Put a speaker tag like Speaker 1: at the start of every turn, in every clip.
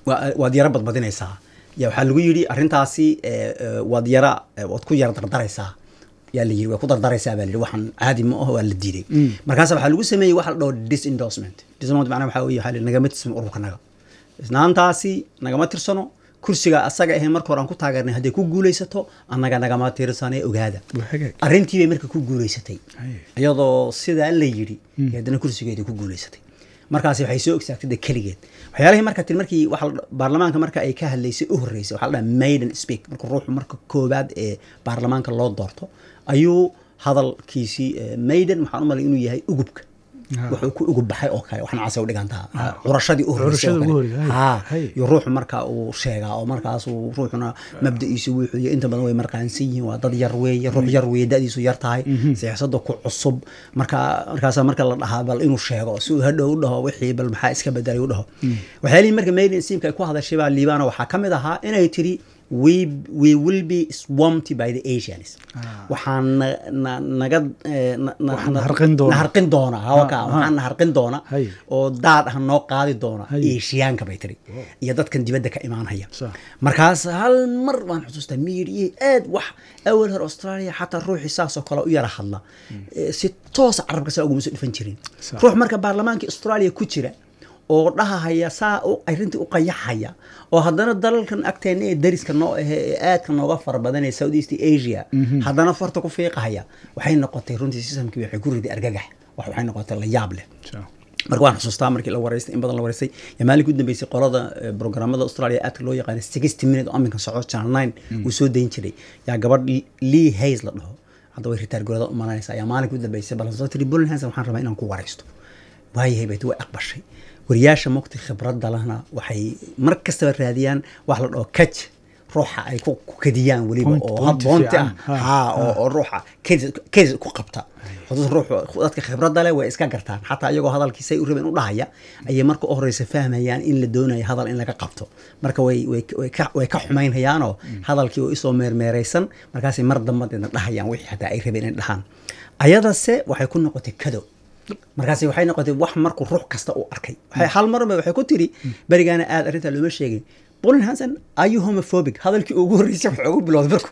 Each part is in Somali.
Speaker 1: waa- waad yara badbadinaysaa ya waxaa lagu yidhi arrintaasi eh, eh, waad yara eh, waad ku yara dardaraysaa yaa la yidhi waa ku dardaraysaa baa la yidhi waxaan caadi ma aho waa la diiday markaas waxaa lagu sameeyey waxa la dhaho disendorsement disendorsement macnaha waxaa weeye waxaa la yidhi nagama tirsan ururka naga isnaantaasi nagama tirsano kursiga asaga ahayn marka hore aan ku taageernay hadday ku guulaysato annaga nagama tirsanee ogaada
Speaker 2: Waa hagaag.
Speaker 1: arrintii bay marka ku guulaysatay
Speaker 2: Haye.
Speaker 1: iyadoo sidaa la yidhi iyo haddana kursigeedii ku guulaysatay markaasi waxay soo ogsaagtay de keligeed waxyaalihii marka tin markii waxa la- baarlamaanka marka ay ka hadlaysay u horreysay waxaa la dhaha maiden speak marka ruuxu marka koowaad ee baarlamaanka loo doorto ayuu hadalkiisii eh, maiden waxaan u malay inuu yahay ugubka
Speaker 2: Ah.
Speaker 1: wuxuu ku ugub baxay oo kale waxna casay u dhigantaa curashadii u horreysay oo
Speaker 2: Curashada ugu
Speaker 1: kale.
Speaker 2: horreysay,
Speaker 1: Haa.
Speaker 2: haye.
Speaker 1: iyo ruuxu marka uu sheegaa oo markaas uu ruuxuna mabda'iisu wuxuu yahay inta badan way marqaansan yihiin waa dad yar weeye ruux yar weeye da'diisu yar tahay siyaasadda ku cusub marka markaasa marka la dhahaa bal inuu sheego si uu hadhow u dhaho wixii bal maxaa iska bedelay u dhaho waxyaalihii marka maiden simka ay ku hadashay baa liibana waxaa ka mid ahaa inay tiri we, we will be swamped by the asians
Speaker 2: Ah.
Speaker 1: waxaan na- na- naga eh, na- na-
Speaker 2: Waxaan
Speaker 1: na-
Speaker 2: harqin doona.
Speaker 1: na harqin doona hawaka
Speaker 2: Ah, ah.
Speaker 1: waxaan na harqin doona
Speaker 2: Hay.
Speaker 1: oo daad ah noo qaadi doona
Speaker 2: Hay.
Speaker 1: eeshiyaanka bay tiri iyo dadkan dibadda ka imaanaya
Speaker 2: Sax.
Speaker 1: markaas hal mar waan xusuustaa miiriyey aad wax awal hore australia xataa ruuxii saasoo kale u yara hadla Eh, si toosa carabka saa uguma soo dhifan jirin
Speaker 2: Sax.
Speaker 1: ruux marka baarlamaanka australia ku jira oo dhahahaya saa u- arrintii u qayaxaya oo haddana dalalkan agteena ee dariska noo ahe ee aadka nooga fara badan ee south east asia haddana farta ku fiiqahaya waxay noqotay runtii sistamkii waxay ku riday argagax wax waxay noqotay la yaab leh
Speaker 2: Sure.
Speaker 1: marka waan xusuustaa markii la waraystay in badan la waraystay yaa maalinka u dambeysay qolada eh, programmada australia aadka loo yaqaana sixty minute oo aminkan soco channel nine uu soo dayn jiray yaa gabadh lee hays la dhaho hadda way ritaar golada u malanaysaa yaa maalinka u dambeysay bal soo tiri bulan hanson waxaan rabaa inaan ku waraysto waayahay bayt way aqbashay wariyaasha mogta khibradda lahna waxay mar kastaba raadiyaan wax la dhaho kaj ruuxa ay ku ku kadiyaan weliba
Speaker 2: Point-
Speaker 1: oo
Speaker 2: point
Speaker 1: hab boonti
Speaker 2: fiican.
Speaker 1: ah
Speaker 2: Ha,
Speaker 1: haa oo oo ruuxa kedis kedis ku qabta xuduud ruuxu dadka khibradda leh way iska gartaan xataa iyagoo hadalkiisay u rabeen u dhahaya ayay marka u horeysa fahmayaan in la doonayo hadal in laga qabto marka way way way ka way ka xumaynhayaanoo hadalkii oo isoo meermeeraysan markaasay mar dambadeedna dhahayaan wixii xataa ay rabeen inay dhahaan ayadase waxay ku noqotay kado markaasi waxay noqotay wax markuu ruux kasta uu arkay waxay hal marba waxay ku tiri berigaana aad arrintaa looma sheegin bolin hanson are you homophobic hadalkii ugu horreysay waxa ugu bilowday marku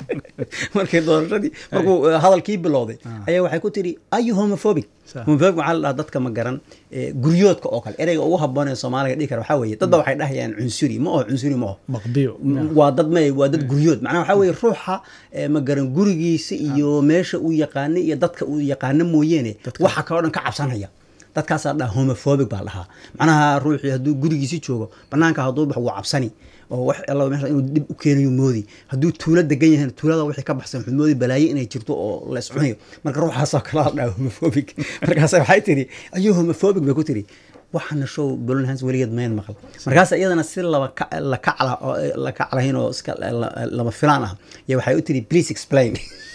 Speaker 1: markii doorashadii markuu eh, hadalkii bilowday ayaa waxay ku tiri are you homophobic
Speaker 2: Sax.
Speaker 1: homophobic waxaa la dhahaa dadka ma garan eh, guryoodka oo kale ereyga ugu habboon ee soomaaliga dhihi kara waxaa weeye dadba waxay dhahayaan cunsuri ma oho cunsuri ma oho
Speaker 2: maqbiyo
Speaker 1: waa dad ma waa dad guryood macnaha waxaa weeye ruuxa eh, ma garan gurigiisa iyo meesha uu yaqaano iyo dadka uu yaqaano mooyeene waxa kaloo dhan ka cabsanaya dadkaasaa dhaha homophobic baa dhahaa macnaha ruuxii hadduu gurigiisi joogo banaanka hadduu bax wuu cabsani oo wax alla meesha inuu dib u keenayo moodi hadduu tuulo degan yahay tuulada wixii ka baxsan wuxuu moodi balaayo inay jirto oo la iscunayo marka ruuxaasoo kale la dhaha homophobic markaas waxay tiri ayuu homophobic bay ku tiri waxaana show bolin hans weligeed mayn maqal markaas iyadana si laba ka- la kacla oo la kaclahayn oo iska la- lama filaan ah iyo waxay u tiri please explain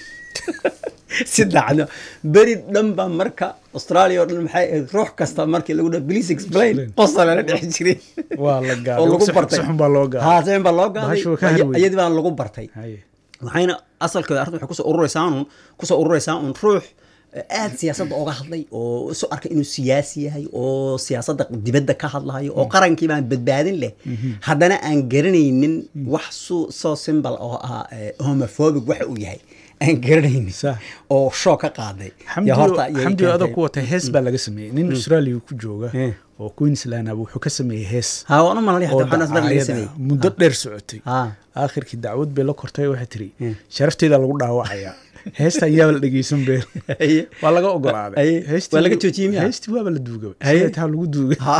Speaker 1: si dhacdo beri dhan baa marka australia oo dhan maxay ahayd ruux kasta markii lagu dhaho please explain
Speaker 2: Explain.
Speaker 1: qosa lala dhex jiray
Speaker 2: waa la
Speaker 1: oo
Speaker 2: gaaday
Speaker 1: lagu
Speaker 2: si xun-
Speaker 1: bartay
Speaker 2: si xun baa loo gaaday
Speaker 1: haa si xun baa loo gaaday
Speaker 2: Bahashu waa ka harweyn.
Speaker 1: iyadii baa lagu bartay
Speaker 2: Haye.
Speaker 1: waxayna asalkeeda arrinta waxay kusoo ururaysaa un kusoo ururaysaa un ruux aad siyaasadda oga hadlay oo isu arkay inuu siyaasi yahay oo siyaasadda dibadda ka hadlayo oo qarankii baan badbaadin leh haddana aan garanaynin wax su soo simbal oo ah eh, homophobic waxa uu yahay aan garanaynin
Speaker 2: Sax.
Speaker 1: oo show ka qaaday
Speaker 2: xamdi
Speaker 1: Ya horta ayay
Speaker 2: xamdi oo adag
Speaker 1: keentay.
Speaker 2: ku watay hees baa laga sameeyey nin australia ku jooga
Speaker 1: Eh.
Speaker 2: oo queensland ah wuxuu ka sameeyey hees
Speaker 1: haa waan u malalay
Speaker 2: oo
Speaker 1: hataa waxaan asdar laga
Speaker 2: dacaayad ah,
Speaker 1: sameeyey
Speaker 2: muddo dheer socotay
Speaker 1: haa
Speaker 2: aakhirkii dacwad bay la kortay waxay tiri
Speaker 1: Eh.
Speaker 2: sharafteeda lagu dhaawacayaa heesta ayaaba la dhegeysan beel
Speaker 1: Haye.
Speaker 2: waa laga ogolaaday
Speaker 1: Haye.
Speaker 2: Heestii-
Speaker 1: Waa laga joojiyey miyaa?
Speaker 2: heestii waaba la duugay
Speaker 1: Haye.
Speaker 2: sidee taa lagu duugay
Speaker 1: Ha.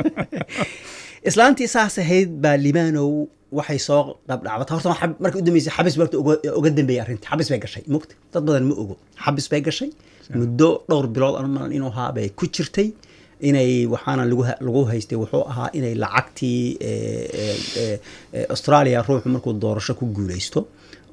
Speaker 1: islaantii saas ahayd baa libaanow waxay soo qabdhacbata horta waa xab- markii u dambeysay xabis barta uga uga dambeeyay arrinta xabis bay gashay mugta dad badan ma ogo xabis bay gashay muddo dhowr bilood anu malan inuu ahaa bay ku jirtay inay waxaana lagu ha- lagu haystay wuxuu ahaa inay lacagtii eh, eh, eh, eh, australia ruuxu markuu doorasho ku guuleysto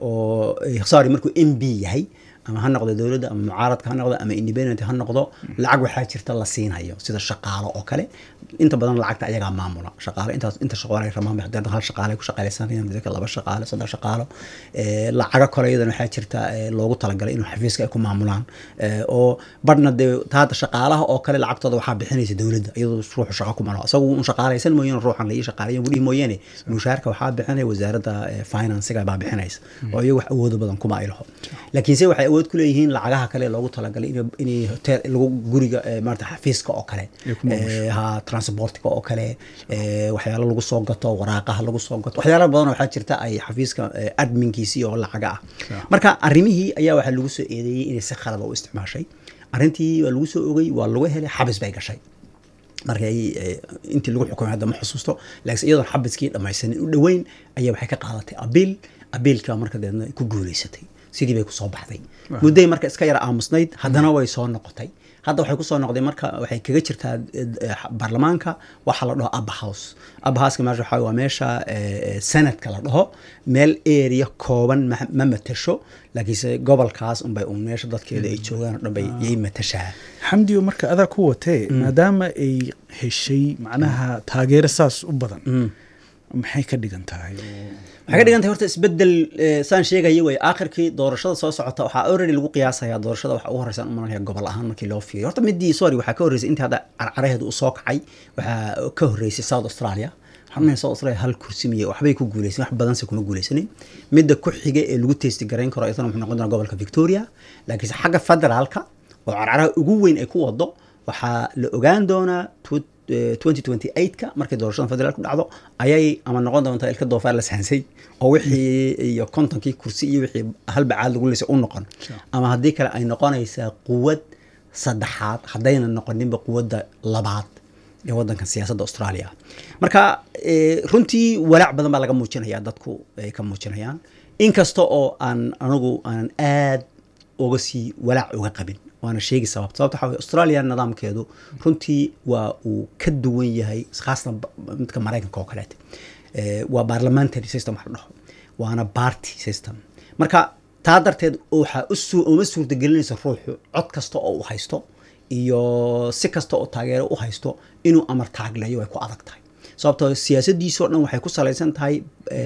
Speaker 1: oo eh, sorry markuu m b yahay ama ha noqdo dowladda ama mucaaradka ha noqdo ama independent ha noqdo lacag waxaa jirta la siinayo sida shaqaalo oo kale inta badan lacagta ayagaa maamula shaqaale intaas inta shaqaale ramaan hadda hal shaqaale ku shaqaaleysanayaan midka laba shaqaale saddex shaqaalo ee lacaga kale iyadana waxaa jirta ee loogu talagalay inuu xafiiska ay ku maamulaan ee oo badhna dee taada shaqaalaha oo kale lacagtooda waxaa bixinaysa dowladda iyadoo ruuxu shaqo ku malo isagu un shaqaaleysan mooyaane ruuxan la ii shaqaaleeyan budhihi mooyaane mushaarka waxaa bixinaya wasaaradda ee financiga baa bixinaysa oo iyagu wax awoodo badan kuma ay laho laakiinse waxay awood ku leeyihiin lacagaha kale loogu talagalay in inay hotel lagu guriga ee maarata xafiiska oo kale
Speaker 2: Ay ku maamusho.
Speaker 1: ee, ha transportka oo kale ee, waxyaalo lagu soo gato waraaqaha lagu soo gato waxyaalo badan oo waxaa jirta ay xafiiska ee, adminkiisii oo lacaga ah marka arrimihii ayaa waxaa lagu soo eedeeyey inay si khalada u isticmaashay arrintii waa lagu soo ogay waa lagu helay xabis bay gashay markay eh, intii lagu xukumay hadda ma xusuusto laakiin iyadoon xabiskii dhammaysanin u dhoweyn ayaa waxay ka qaadatay abiil abiilka marka deedna ay ku guuleysatay sidii bay kusoo baxday mudday marka iska yara aamusnayd haddana way soo noqotay hadda waxay kusoo noqday marka waxay kaga jirtaa eh, eh, baarlamaanka waxaa la dhaho abba house abba houseka meesha waxaa waa meesha eh, eh, senadka la dhaho meel area kooban ma ma matasho laakiinse gobolkaas unbay un meesha dadkeeda ay joogaan oo dhan bay yay matashaa
Speaker 2: xamdiyo marka adaa ku watee maadaama ay heshay macnaha taageero saas u badan maxay ka dhigan tahay oo-
Speaker 1: waxay ka dhigan tahay horta isbedel eh, saan sheegaya wey aakhirkii doorashada soo socota waxaa already lagu qiyaasaya doorashada waxa ugu horeysa umalanaya gobol ahaan markii loo fiiriyo horta midii sorry waxaa ka horreysay intii hadda carcaraheedu uu soo kacay waxaa ka horreysay south australia xubnaha south australia hal kursi miye waxbay ku guuleysan wax badanse kuma guuleysanin midda ku xiga ee lagu testi garayn karo isna wuxuu noqon doonaa gobolka victoria laakiinse xagga federaalka oo carcaraha ugu weyn ay ku wado waxaa la ogaan doonaa tw- eh, 2028ka markay doorashada federaalku dhacdo ayay ama noqon doontaa ilka doofaar la sahansay oo wixii iyo kontonkii kursi iyo wixii halbacaad lagu leysay u noqon
Speaker 2: Sure.
Speaker 1: ama haddii kale ay noqonaysaa quwad saddexaad haddayna noqoninba quwadda labaad ee wadankan siyaasadda australia marka eh, runtii walaac badan baa laga muujinaya dadku ay ka muujinayaan inkasta oo aan anigu aanan aad uga sii walaac uga qabin waana sheegi sababta sababta waxaa weye australia nidaamkeedu runtii waa uu ka duwan yahay khaasatan ba- midka maraykanka oo kaleete Eh, waa parliamentary system wax la dhaho waana party system marka taa darteed waxaa u suu- uma suurtagelinaysa ruuxu cod kasta oo u haysto iyo si kasta oo taageero u haysto inuu amar taagleeyo way ku adag tahay sababtoo siyaasadiisoo dhan waxay ku salaysan tahay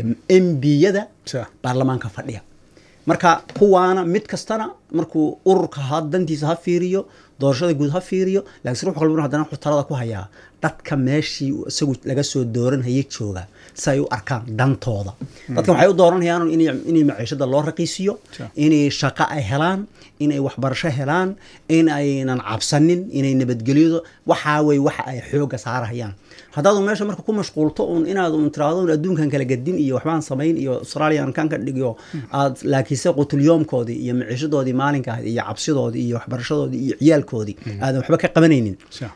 Speaker 1: mbiyada
Speaker 2: Sure.
Speaker 1: baarlamaanka fadhiya marka kuwaana mid kastana markuu ururka ha dantiisa ha fiiriyo doorashada guud ha fiiriyo laakiin ruux walbana haddana wuxuu talada ku hayaa dadka meeshii uu isagu laga soo dooranhayay jooga si ay u arkaan dantooda dadkan waxay u dooranayaan inay inay maciishada loo raqiisiyo
Speaker 2: Sure.
Speaker 1: inay shaqo ay helaan inay waxbarasho helaan in aynan cabsanin inay nabadgelyado waxaa wey waxa ay xooga saarahayaan haddaadu meesha marka ku mashquulto un inaad un tiraahdo un adduunkan kala gadin iyo waxbaan samayn iyo australian kan ka dhigiyo aad laakiinse qutulyoomkoodii iyo maciishadoodii maalinka ahayd iyo cabsidoodii iyo waxbarashadoodii iyo ciyaalkoodii aadan waxba ka qabanaynin
Speaker 2: Sure.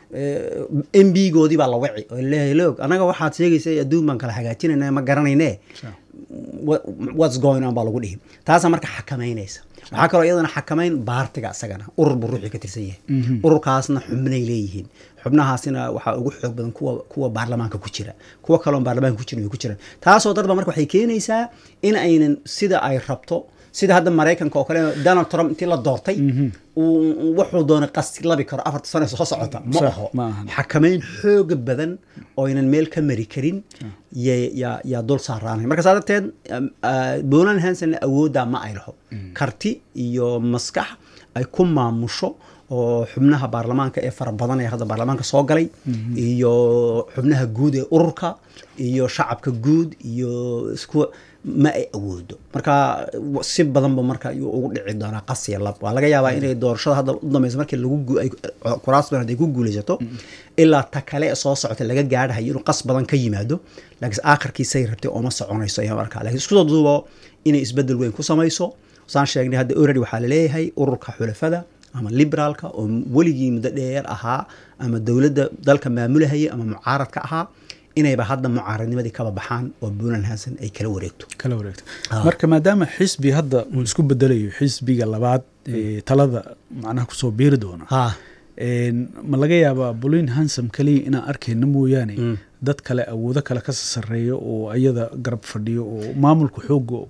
Speaker 1: m b goodii baa la waci oo leeyahay loog anaga waxaad sheegaysa adduun baan kala hagaajinayna ma garanayne
Speaker 2: Sure.
Speaker 1: What- what's going on baa lagu dhihi taasaa marka xakamaynaysa waxaa kaloo iyadana xakamayn baartiga isagana urur buu ruuxii ka tirsan yahay ururkaasna xubnay leeyihiin xubnahaasina waxaa ugu xoog badan kuwa kuwa baarlamaanka ku jira kuwa kaloon baarlamaanka ku jirin way ku jiraan taasoo darba marka waxay keenaysaa in aynan sida ay rabto sida hadda maraykanka oo kale donald trump intii la doortay uu wuxuu doonay qasti labi karo afarta sano soo socota ma
Speaker 2: Sax,
Speaker 1: aho
Speaker 2: ma ahan.
Speaker 1: xakamayn xooga badan oo aynan meel ka mari karin ya- yaa yaa dul saaraanay marka saa darteed um, ah, Bolan Hansen awooddaa ma ay laho karti iyo maskax ay ku maamusho oo xubnaha baarlamaanka ee fara badan ee hadda baarlamaanka soo galay iyo xubnaha guud ee ururka iyo shacabka guud iyo isku ma ay awoodo marka w- si badanba marka ayuu ugu dhici doonaa qasiya lab waa laga yaabaa inay doorashada hadda u dambeysa markii lagu gu- ay- kuraas badan ay ku guuleysato ilaa ta kale ee soo socota laga gaadhayo inuu qas badan ka yimaado laakiin aakhirkiisay rabtay ooma soconayso ayaa markaa laakiin isku soo duubo inay isbedel weyn ku samayso saan sheegnay hadda already waxaa laleeyahay ururka xulafada ama liberaalka oo weligii muddo dheer ahaa ama dowladda dalka maamulahaya ama mucaaradka ahaa inayba hadda mucaaradnimadii kaba baxaan oo Bolan Hansen ay kala wareegto
Speaker 2: kala wareegta
Speaker 1: Ah.
Speaker 2: marka maadaama xisbi hadda uu isku bedelayo xisbiga labaad ee talada macnaha kusoo biiri doona
Speaker 1: ha
Speaker 2: Een, ma laga yaabaa bolin hansam kaliya inaan arkayna mooyaane dad kale awoodo kale ka sareeyo oo ayada garab fadhiyo oo maamulka xooga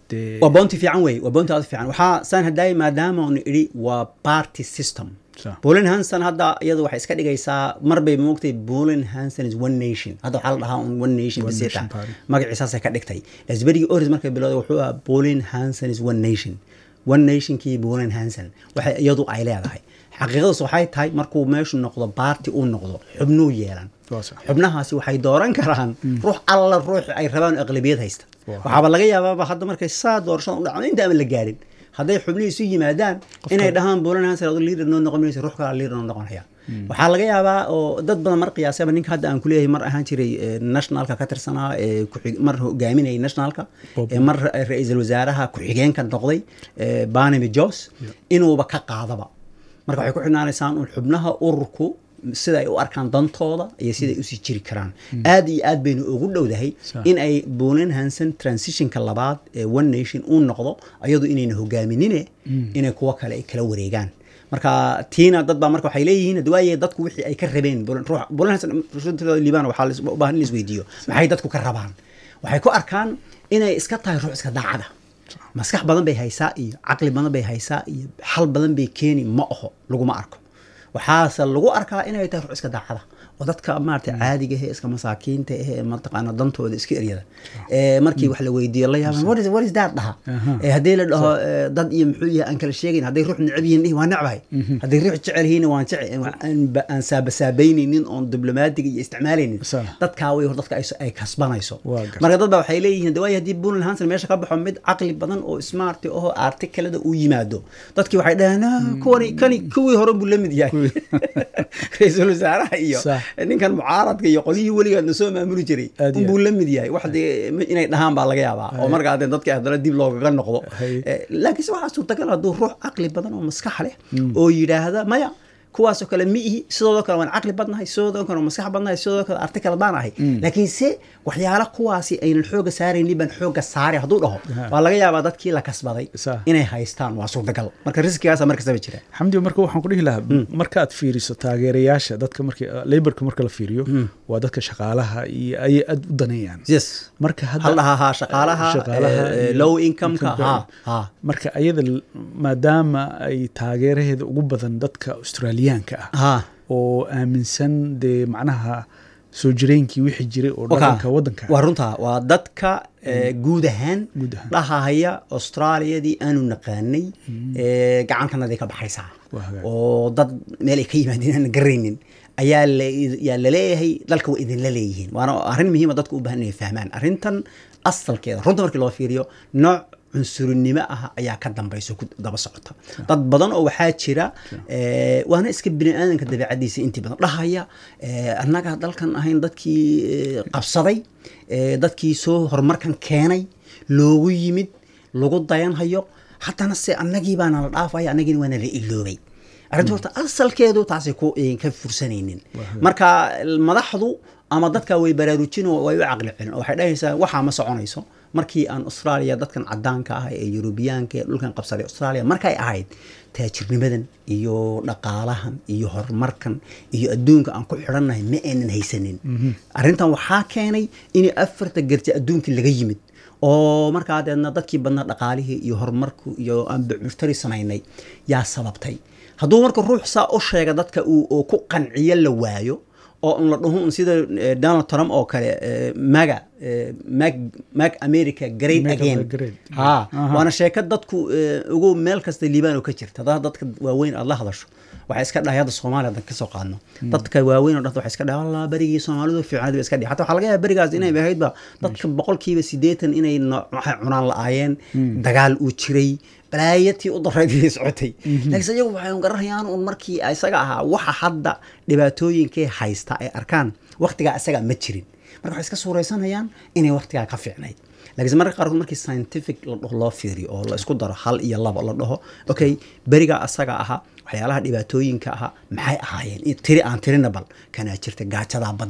Speaker 2: dee
Speaker 1: waa bounty fiican wey waa bounty aad u fiican waxaa saan haddaay maadaama unu idhi waa party system
Speaker 2: Sa.
Speaker 1: bolin hanson hadda iyadu waxay iska dhigaysaa mar bay moogtay bolin hanson is one nation hadda waxaa la dhahaa un one nation
Speaker 2: One
Speaker 1: bisita
Speaker 2: nation party.
Speaker 1: magaciisaasay ka dhigtay lasberigii oris markay bilowday wuxuu ahaa bolin hanson is one nation one nationkii bolin hanson waxay iyadu ay leedahay xaqiiqadaas waxay tahay markuu meeshu noqdo baarti uu noqdo xubnuu yeelan
Speaker 2: Waa sax.
Speaker 1: xubnahaasi waxay dooran karaan ruux alla ruux ay rabaan oo aqlabiyad haysta
Speaker 2: Waa.
Speaker 1: waxaaba laga yaabaaba hadda markay saa doorashada u dhacdo inta aan la gaadhin hadday xubnihii isu yimaadaan inay dhahaan bulan hanser adu liider noo noqon maysa ruux kala liider noo noqonaya waxaa laga yaabaa oo dad badan mar qiyaasaba ninka hadda aan kuleeyahay mar ahaan jiray eh, nationalka ka tirsanaa ee ku-xig- mar hogaaminayay nationalka
Speaker 2: Bob.
Speaker 1: ee mar ra- ra-iisul wasaaraha ku-xigeenka noqday eh, barnaby jos inuuba ka qaadaba marka waxay ku xidhnaanaysaan un xubnaha ururku sida ay u arkaan dantooda iyo sida ay usii jiri karaan aad iyo aad baynu ugu dhowdahay
Speaker 2: Sa-
Speaker 1: in ay bolen hanson transitionka labaad ee one nation uu noqdo ayadu inayna hogaaminine inay kuwo kale ay kala wareegaan marka tiina dad baa marka waxay leeyihiin hadda waaye dadku wixii ay ka rabeen Bolen- ruux- bolen hanson runtii liibaan waxaa la is- u baahan in la isweydiiyo maxay dadku ka rabaan waxay ku arkaan inay iska tahay ruux iska daacada maskax badan bay haysaa iyo caqli badan bay haysaa iyo xal badan bay keeni ma aho laguma arko waxaase lagu arkaa inay tahay ruux iska daacada oo dadka maarata caadiga ehe iska masaakiinta ehe mataqaana dantooda iska eryada ee markii wax la weydiiyo la yaaban what is what is that dhaha
Speaker 2: Aha.
Speaker 1: ee haddii la dhaho ee, dad iyo muxuu yahay aan kala sheegayn hadday ruux necab yihiin dhihi waa necbahay hadday ruux jecel yihiin waan jecel aan ba- aan saabasaabaynaynin oon diblomaatiga iyo isticmaalaynin
Speaker 2: Sa.
Speaker 1: dadkaa way hor dadka ay- ay kasbanayso
Speaker 2: Waa gartay.
Speaker 1: marka dad baa waxay leeyihiin de waayo haddii bulan hanson meesha ka baxo mid caqli badan oo smart oo artikelada uu yimaado dadkii waxay dhaheen "Ah, kuwani kani kuwii hore buu la mid yahay ra-iisul wasaaraha iyo
Speaker 2: Sax.
Speaker 1: ninkan mucaaradka iyo qolyihii weligaadna soo maamuli jiray
Speaker 2: Aad iyo
Speaker 1: unbuu la mid yahay wax dee ma- inay dhahaan baa laga yaabaa oo markaa dee dadka haddana dib loogaga noqdo
Speaker 2: Hay.
Speaker 1: Eh, laakiinse waxaa suurtagal hadduu ruux caqli badan oo maskax leh oo yidhaahda maya kuwaasoo kale mi ihi sidoodoo kale waan caqli badnahay sidoodoo kale waan maskax badnahay sidoodoo kale artikal baan ahay laakiin se waxyaala kuwaasi aynan xooga saaraynin baan xooga saaray hadduu dhaho
Speaker 2: Ha.
Speaker 1: waa laga yaabaa dadkii la kasbaday
Speaker 2: Sa.
Speaker 1: inay haystaan waa suurtagal marka riskigaasa mar kastaba jira
Speaker 2: xamdi marka waxaan ku dhihi lahaa markaad fiiriso taageerayaasha dadka markii laborka marka la fiiriyo waa dadka shaqaalaha iyo ayay aad u daneeyaan
Speaker 1: yes
Speaker 2: marka
Speaker 1: hal
Speaker 2: hadda
Speaker 1: dhahaa ha shaqaalaha
Speaker 2: Shaqaalaha
Speaker 1: eh, eh,
Speaker 2: iyo
Speaker 1: low incomeka ha
Speaker 2: income-ka.
Speaker 1: ha
Speaker 2: marka ayada l- maadaama ay taageeraheeda ugu badan dadka australiyaanka ah
Speaker 1: ha
Speaker 2: oo aaminsan dee macnaha soo jireenkii wixii jiray oo dhaqanka waddanka
Speaker 1: waa runtaa waa dadka eh, guud ahaan
Speaker 2: Guud ahaan.
Speaker 1: dhahahaya austraaliyadii aanu naqaanay eh, gacantanadii ka baxaysaa
Speaker 2: Waa hagaag.
Speaker 1: oo dad meel ay ka yimaadeen aan garaynin ayaa la- yaa laleeyahay dalka waa idinla leeyihiin waana arrin muhiima dadku u baahan inay fahmaan arrintan asalkeeda runta markii loo fiiriyo nooc cunsurinimo ah ayaa ka dambayso ku daba socota dad badan oo waxaa jira eh, waana iska bini aadanka dabeecadiisa intii badan dhahaya eh, annaga dalkan ahayn dadkii eh, qabsaday eh, dadkii soo horumarkan keenay loogu yimid lagu dayanhayo haddana se annagii baana la dhaafaya annagiina waana la iloobay arrinta horta asalkeedu taasay ku eh, ka fursanaynin marka madaxdu ama dadka way baraarujin oo way u caqli celin oo waxay dhahaysaa waxaa ma soconayso markii aan australia dadkan cadaanka ah ee yurubiyaanka ee dhulkan qabsaday australia markay ahayd taajirnimadan iyo dhaqaalahan iyo horumarkan iyo adduunka aan ku xidhannahay ma aynan haysanin arrintan waxaa keenay in afarta garje adduunkii laga yimid oo markaa deedna dadkii badnaa dhaqaalihii iyo horumarku iyo aan bucbuftari samaynay yaa sababtay hadduu marka ruux saa u sheega dadka uu oo ku qanciyo la waayo oo un la dhaho un sida eh, donald trump oo kale eh, maga eh, mag mag america great
Speaker 2: Make
Speaker 1: again
Speaker 2: America great.
Speaker 1: ha
Speaker 2: Aha.
Speaker 1: waana sheeko dadku eh, ugu meel kasta liibaan oo ka jirta hadaa dadka waaweyn aad la hadasho waxay iska dhahay hadda soomaaliya hadan kasoo qaadno dadka waaweyn oo dhanta waxay iska dhahay allah berigii soomaalidu fiicnayd ba iska dhihi hatta waxaa laga yaaba berigaas inay ahaydba dadka boqolkiiba siddeetan inay no- waxay cunaan la-aayeen dagaal uu jiray balaayatii u darayd ayay socotay laakiinse iyagu waxay un garanayaan un markii isaga ahaa waxa hadda dhibaatooyinkay haysta ay arkaan waqtigaa isaga ma jirin marka waxay iska suuraysanayaan inay waqtigaa ka fiicnayd laakiinse marka qaarkood markii scientific la dhaho loo fiiriyo oo la isku daro hal iyo laba la dhaho okay berigaa asaga ahaa waxyaalaha dhibaatooyinka ahaa maxay ahaayeen In tiri aan tirina bal kanaa jirta gaajadaa badnayd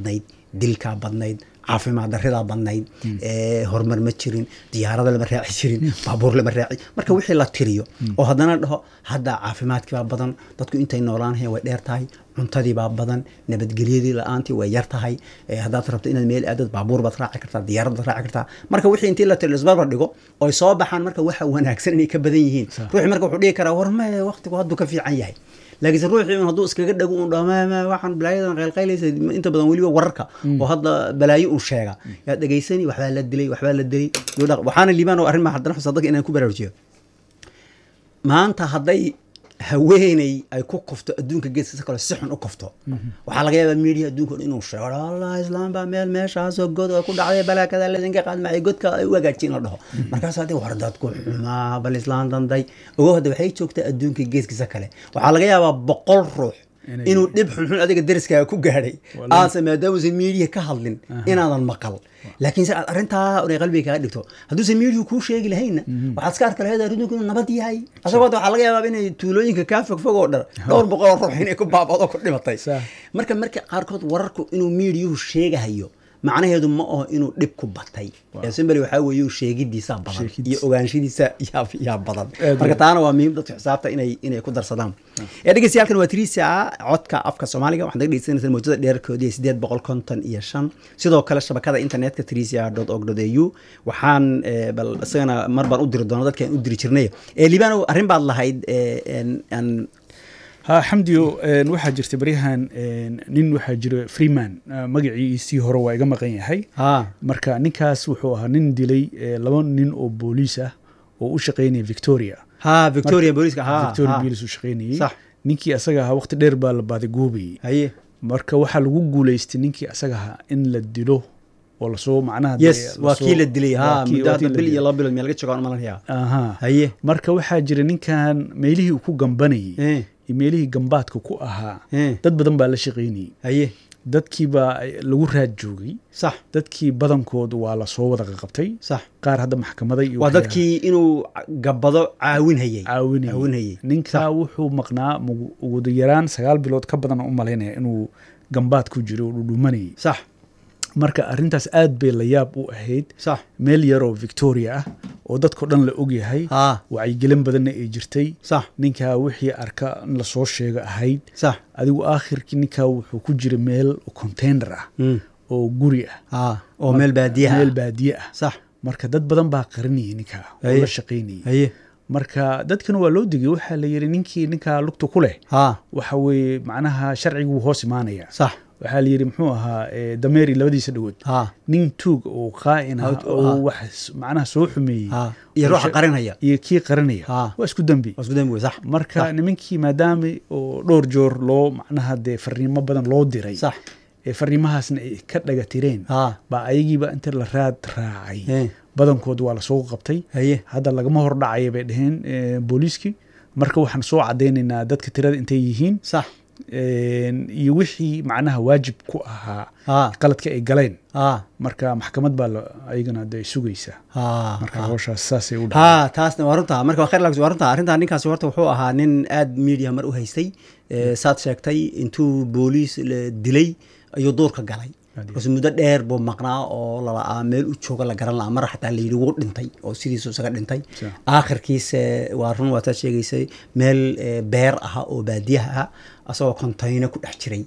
Speaker 1: dilkaa badnayd caafimaad daridaa badnayd ee, horumar ma jirin diyaarada lama raaci jirin baabuur lama raaci marka wixii la tiriyo oo haddana dhaho hadda caafimaadkii baa badan dadku intay noolaanhayan way dheer tahay cuntadii baa badan nabadgelyadii la-aantii way yar tahay ee, haddaad rabto inaad meel aadad baabuur baad raaci kartaa diyaarad baad raaci kartaa marka wixii intii la tiriyo isbarbar dhigo oy soo baxaan marka waxa wanaagsan inay ka badan yihiin ruuxii marka wuxuu dhihi karaa war ma waqtigu hadduu ka fiican yahay laakiinse ruuxii un hadduu iskaga dhago un dhaho "Ma- ma- waxaan balaayadan qaylqaylaysa inta badan weliba wararka oo hadda balaayo un sheega yaa dhegaysani waxbaa la dilay waxbaa la dilay Duu dhaq- waxaana liibaan oo arrin ma haddana xusa dadka inaan ku baraarujiyo maanta hadday haweeney ay ku kufto adduunka geeskiisa kale si xun u kufto waxaa laga yaabaa media adduunka o dhan inuu sheego allah islaam baa meel meeshaasoo god oo ku dhacday balaakada ladinka qaadmacay godka ay u hagaajin la dhaho markaas haddii war dadku xumaa bal islaan danday ogo hadda waxay joogtaa adduunka geeskiisa kale waxaa laga yaabaa boqol ruux
Speaker 2: Inay-
Speaker 1: inuu dhib xunxun adiga deriskaaga ku gaadhay
Speaker 2: Wallahi.
Speaker 1: aase maadaamuusan media ka hadlin inaadan maqal laakiin se aad arrintaa inay qalbiga kaaga dhigto hadduusan media kuu sheegi lahaynna waxaad iska arki lahayd arrinku inuu nabad yahay asagoo hadda waxaa laga yaabaa inay tuulooyinka kaa fogfog oo dhan dhowr boqol oo ruux inay ku baabado ku dhimatay
Speaker 2: Sax.
Speaker 1: marka marka qaarkood wararku inuu meediyuhu sheegahayo macnaheedu ma aho inuu dhib ku batay ee simbali waxaa weeye uu sheegidiisaa badan
Speaker 2: Sheegidiisa.
Speaker 1: iyo ogaanshidiisa yaa yaa badan
Speaker 2: Aad
Speaker 1: marka
Speaker 2: iyo
Speaker 1: taana waa muhiim dadka xisaabta inay inay ku darsadaan ee dhegeystayaalkan waa trisa codka afka soomaaliga waxaad naga dhegeysanaysaa mawjada dheerkoodii sideed boqol konton iyo shan sidoo kale shabakada internetka trisa dot org dot au waxaan eh, bal isagana mar baan u diri doona dadka aan u diri jirnay ee liibano arrin baad lahayd eh, en- aan
Speaker 2: ha xamdiyo een, waxaa jirta baryahan een, nin waxaa jira freeman ah, magaciisii hore waa iga maqan yahay
Speaker 1: ha
Speaker 2: marka ninkaas wuxuu ahaa nin dilay eh, laba nin oo booliis ah oo u shaqaynaya victoria
Speaker 1: ha victoria booliska ha
Speaker 2: victoria
Speaker 1: ha.
Speaker 2: police u shaqaynayay
Speaker 1: Sax.
Speaker 2: ninkii asaga ahaa waqti dheer baa la baadigoobayay
Speaker 1: haye
Speaker 2: marka waxaa lagu guuleystay ninkii asaga ahaa in la dilo oo lasoo macnaha
Speaker 1: yes
Speaker 2: dee
Speaker 1: waa
Speaker 2: lasoo-
Speaker 1: kii la dilay ha
Speaker 2: waa kii-
Speaker 1: muddo
Speaker 2: waa kii
Speaker 1: hadda
Speaker 2: la
Speaker 1: bil iyo
Speaker 2: dilay.
Speaker 1: laba bilood meel laga joogaan malanaya
Speaker 2: aha
Speaker 1: haye
Speaker 2: marka waxaa jira ninkan meelihii uu ku gambanayay
Speaker 1: eh
Speaker 2: iyo meelihii gambaadka ku ahaa
Speaker 1: eh
Speaker 2: dad badan baa la shaqaynayay
Speaker 1: haye
Speaker 2: dadkii baa lagu raad joogay
Speaker 1: sax
Speaker 2: dadkii badankood waa lasoo wada qaqabtay
Speaker 1: sax
Speaker 2: qaar hadda maxkamada iyo
Speaker 1: waa
Speaker 2: waxyaa
Speaker 1: dadkii inuu gabbado caawinhayay
Speaker 2: caawinayay
Speaker 1: caawinayay
Speaker 2: ninkaa wuxuu maqnaa mugu- ugu yaraan sagaal bilood ka badan u malaynaya inuu gambaad ku jiro oo dhudhumanayay
Speaker 1: sax
Speaker 2: marka arrintaas aad bay la yaab u ahayd
Speaker 1: sax
Speaker 2: meel yaroo victoria ah oo dadkao dhan la ogyahay
Speaker 1: ha
Speaker 2: wacyigelin badanna ay jirtay
Speaker 1: sax
Speaker 2: ninkaa wixii arka in lasoo sheego ahayd
Speaker 1: sax
Speaker 2: adigu aakhirkii ninkaa wuxuu ku jira meel container ah
Speaker 1: Mm.
Speaker 2: oo guri ah
Speaker 1: ha oo meel baadiyaha
Speaker 2: meel
Speaker 1: ah.
Speaker 2: baadiye ah
Speaker 1: sax
Speaker 2: marka dad badan baa qarinayay ninkaa oo
Speaker 1: Haye.
Speaker 2: la shaqaynayay
Speaker 1: haye
Speaker 2: marka dadkana waa loo digay waxaa la yidhi ninkii ninkaa lugta ku leh
Speaker 1: ha
Speaker 2: waxa weeye macnaha sharcigu hoos imaanaya
Speaker 1: sax
Speaker 2: waxaa la yidhi muxuu ahaa eh, dameeri labadiisa dhagood
Speaker 1: ha
Speaker 2: nin tuug oo qaa'in ah
Speaker 1: Out-
Speaker 2: oo
Speaker 1: ha.
Speaker 2: wax macnaha soo xumeeyey
Speaker 1: ha iyo ruuxa qarinaya
Speaker 2: iyo kii qarinaya
Speaker 1: Ha.
Speaker 2: waa isku dembi
Speaker 1: waa isku dambi wey sax
Speaker 2: marka nimankii maadaama oo dhowr joor loo macnaha dee fariimo badan loo diray
Speaker 1: sax
Speaker 2: ee fariimahaasna ay ka dhaga tireen
Speaker 1: ha
Speaker 2: baa ayagiiba inta la raad raacay
Speaker 1: Eh.
Speaker 2: badankood waa lasoo qabtay
Speaker 1: haye
Speaker 2: hadda lagama hor dhacaya bay dhaheen eh, booliiskii marka waxaan soo cadaynaynaa dadka tirada intay yihiin
Speaker 1: sax
Speaker 2: een, iyo wixii macnaha waajib ku ahaa
Speaker 1: ha
Speaker 2: qaladka ay galeen
Speaker 1: ha
Speaker 2: marka maxkamad baa la- ayagana de sugaysaa
Speaker 1: ha
Speaker 2: marka
Speaker 1: ha.
Speaker 2: hawshaas saasay u dhacday
Speaker 1: ha taasna waa runta marka waa khayr lags waa runta arrintaa ninkaasi horta wuxuu ahaa nin aad media mar u haystay Eh, saad sheegtay intuu booliis la dilay ayuu duurka galay
Speaker 2: Aad iyo
Speaker 1: markaas muddo dheer buu maqnaa oo lala'aa meel u jooga la garan la'a mar xataa la yidhi wuu dhintay oo sidiisu isaga dhintay
Speaker 2: Sa-
Speaker 1: aakhirkiise waa run waa taad sheegaysay meel eh, beer aha oo baadiyaha ah asagoo kontayno ku dhex jiray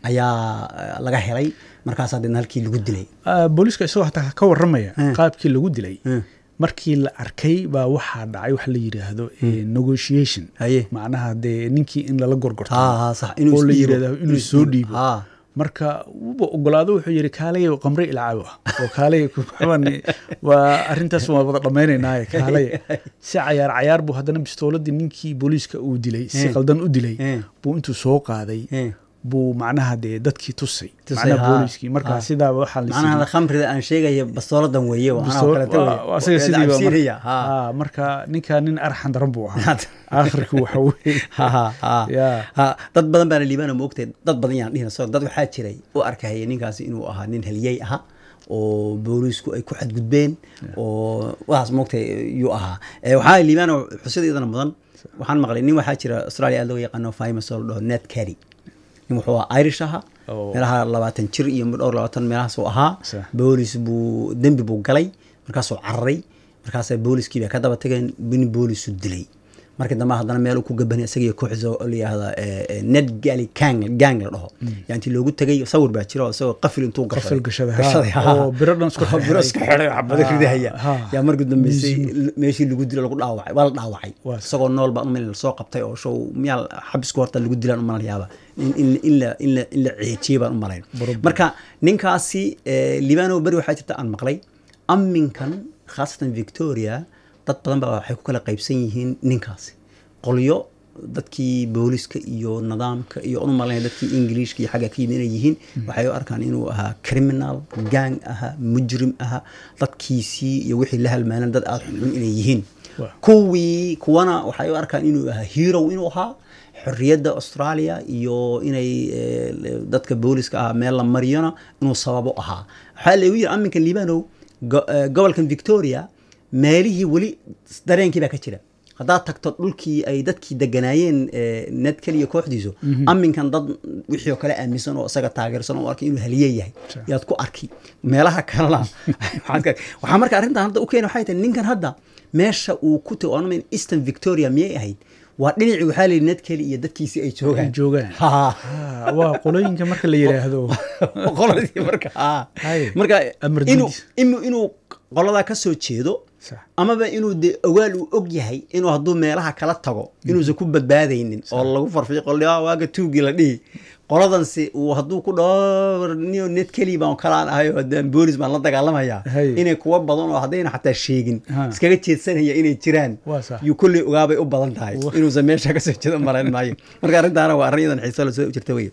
Speaker 1: ayaa eh, laga helay markaasaa deedna halkii lagu dilay
Speaker 2: Ah, booliiska isagoo hataa ka warramaya
Speaker 1: Eh.
Speaker 2: qaabkii lagu dilay
Speaker 1: Eh.
Speaker 2: markii la arkay baa waxaa dhacay wax la yidhaahdo eh, negotiation
Speaker 1: haye
Speaker 2: macnaha dee ninkii in lala gorgorto
Speaker 1: ha ha sax inuu
Speaker 2: oo la
Speaker 1: isdhiibo.
Speaker 2: yidhaahdo inuu soo dhiibo
Speaker 1: ha
Speaker 2: marka wuba ogolaado wuxuu yidhi kaalaya qamre ilcaawa oo kaalaya kuxaban waa arrintaas waa wada dhammaynaynaaye kaalaya si cayaar cayaar buu haddana bistooladii ninkii booliiska uu dilay si
Speaker 1: Eh.
Speaker 2: qaldan u dilay
Speaker 1: Eh.
Speaker 2: buu intuu soo qaaday
Speaker 1: Eh.
Speaker 2: buu macnaha dee dadkii tusay
Speaker 1: Tusay,
Speaker 2: macnaha
Speaker 1: haa.
Speaker 2: booliiskii marka
Speaker 1: Haa.
Speaker 2: sidaaba waxaa la
Speaker 1: macnaha khamrida aan sheegaya bastooladan weeye waa anaa oo kaleeto weeye.
Speaker 2: asaga
Speaker 1: Waa
Speaker 2: sidiiba
Speaker 1: cabsiinaya, ha.
Speaker 2: Haa, marka ninka nin arxan daran buu ahaa aakhirku waxa weye
Speaker 1: Ha, ha, ha.
Speaker 2: Ya.
Speaker 1: Ha, dad badan baana liibaana moogtay dad badan yaan dhihina so dad waxaa jiray u arkaya ninkaasi inuu ahaa nin haliyey aha oo booliisku ay ku xadgudbeen oo waxaas moogtay yuu ahaa Eh, waxaa liibaana xusida iyadana mudan waxaan maqlay nin waxaa jira australia aad looga yaqaano famous oo la dhaho ned carry nin wuxuu ahaa irish ahaa
Speaker 2: Oo.
Speaker 1: meelaha labaatan jir iyo dhowr labaatan meelahaas uu ahaa
Speaker 2: Sax.
Speaker 1: boolis buu dembi buu galay markaasuu cararay markaasa booliskii baa ka daba tageen nin boolisu dilay markii dambe haddana meel uu ku gabanay isaga iyo kooxdiisa oo la yihahda ned gali gang gang la dhaho yaa intii loogu tegay sawir baa jira oo isagoo qafil intuu
Speaker 2: Qafil gashaday, ha.
Speaker 1: gashaday ha.
Speaker 2: Oo biro dhan isku
Speaker 1: Oo biro isku xidhay xabado
Speaker 2: Ha,
Speaker 1: ridahaya
Speaker 2: ha.
Speaker 1: yaa markii dambeysay meeshii lagu dilo lagu dhaawacay waa la dhaawacay
Speaker 2: Waa
Speaker 1: isagoo nool baa umal lasoo qabtay oo show miyaa xabisku horta lagu dilaan umalayaaba in in- in la in la in la ceejiyey baan u malayn
Speaker 2: Baro-
Speaker 1: marka ninkaasi eh, libano beri waxaa jirta aan maqlay amminkan khaasatan victoria dad badan baa waxay ku kala qaybsan yihiin ninkaasi qolyo dadkii booliska iyo nidaamka iyo unu malayn dadkii ingiliishka iyo xagga ka yimid inay yihiin waxay u arkaan inuu ahaa criminal gang ahaa mujrim ahaa dadkiisii iyo wixii la halmaanan dad aada xunxun inay yihiin
Speaker 2: Waa.
Speaker 1: kuwii kuwana waxay u arkaan inuu ahaa hero inuu ahaa xorriyadda australia iyo inay eh, dadka booliska ahaa meel la mariyona inuu sababo ahaa waxaa lagu yiri aminkan libanow go- eh, gobolkan victoria meelihii weli dareenkii baa ka jira haddaad tagto dhulkii ay dadkii deganaayeen eh, ned keliya kooxdiisu aminkan dad wixii oo kale aaminsan oo isaga taageersan oo arkay inuu haliye yahay
Speaker 2: Sure.
Speaker 1: yaad ku arki meelaha kalena waxaad ka- waxaa marka arrintan hadda u keena waxay tahay ninkan hadda meesha uu ku tago oonamayn eastern victoria miyay ahayd waa dhinacii waxaa layidhi ned keli iyo dadkiisii ay joogaan
Speaker 2: Ay joogaan.
Speaker 1: Ha.
Speaker 2: Ah, waa qolooyinka marka la yidhaahdo
Speaker 1: qoladii marka ha.
Speaker 2: Hay.
Speaker 1: marka
Speaker 2: Amar
Speaker 1: inuu
Speaker 2: diidis.
Speaker 1: inuu inuu qoladaa ka soo jeedo
Speaker 2: Sax.
Speaker 1: amaba inuu de awaal uu og yahay inuu hadduu meelaha kala tago inuusan ku badbaadaynin oo lagu farfiiqo "Ah, waaga tuugii la dhihi qoladansi uu hadduu ku dhaho niyo ned keli baan kalaan ahay oo hadaan boolis baan la dagaalamayaa
Speaker 2: Hay.
Speaker 1: inay kuwa badan oo haddayna xataa sheegin
Speaker 2: Ha.
Speaker 1: iskaga jeedsanaya inay jiraan
Speaker 2: Waa sax.
Speaker 1: yuu kolley ogaabay u badan tahay
Speaker 2: Wa-
Speaker 1: inuusan meesha kasoo jeedo marayn maayo marka arrintaana waa arrin iyadan xiiso la soo jirta wey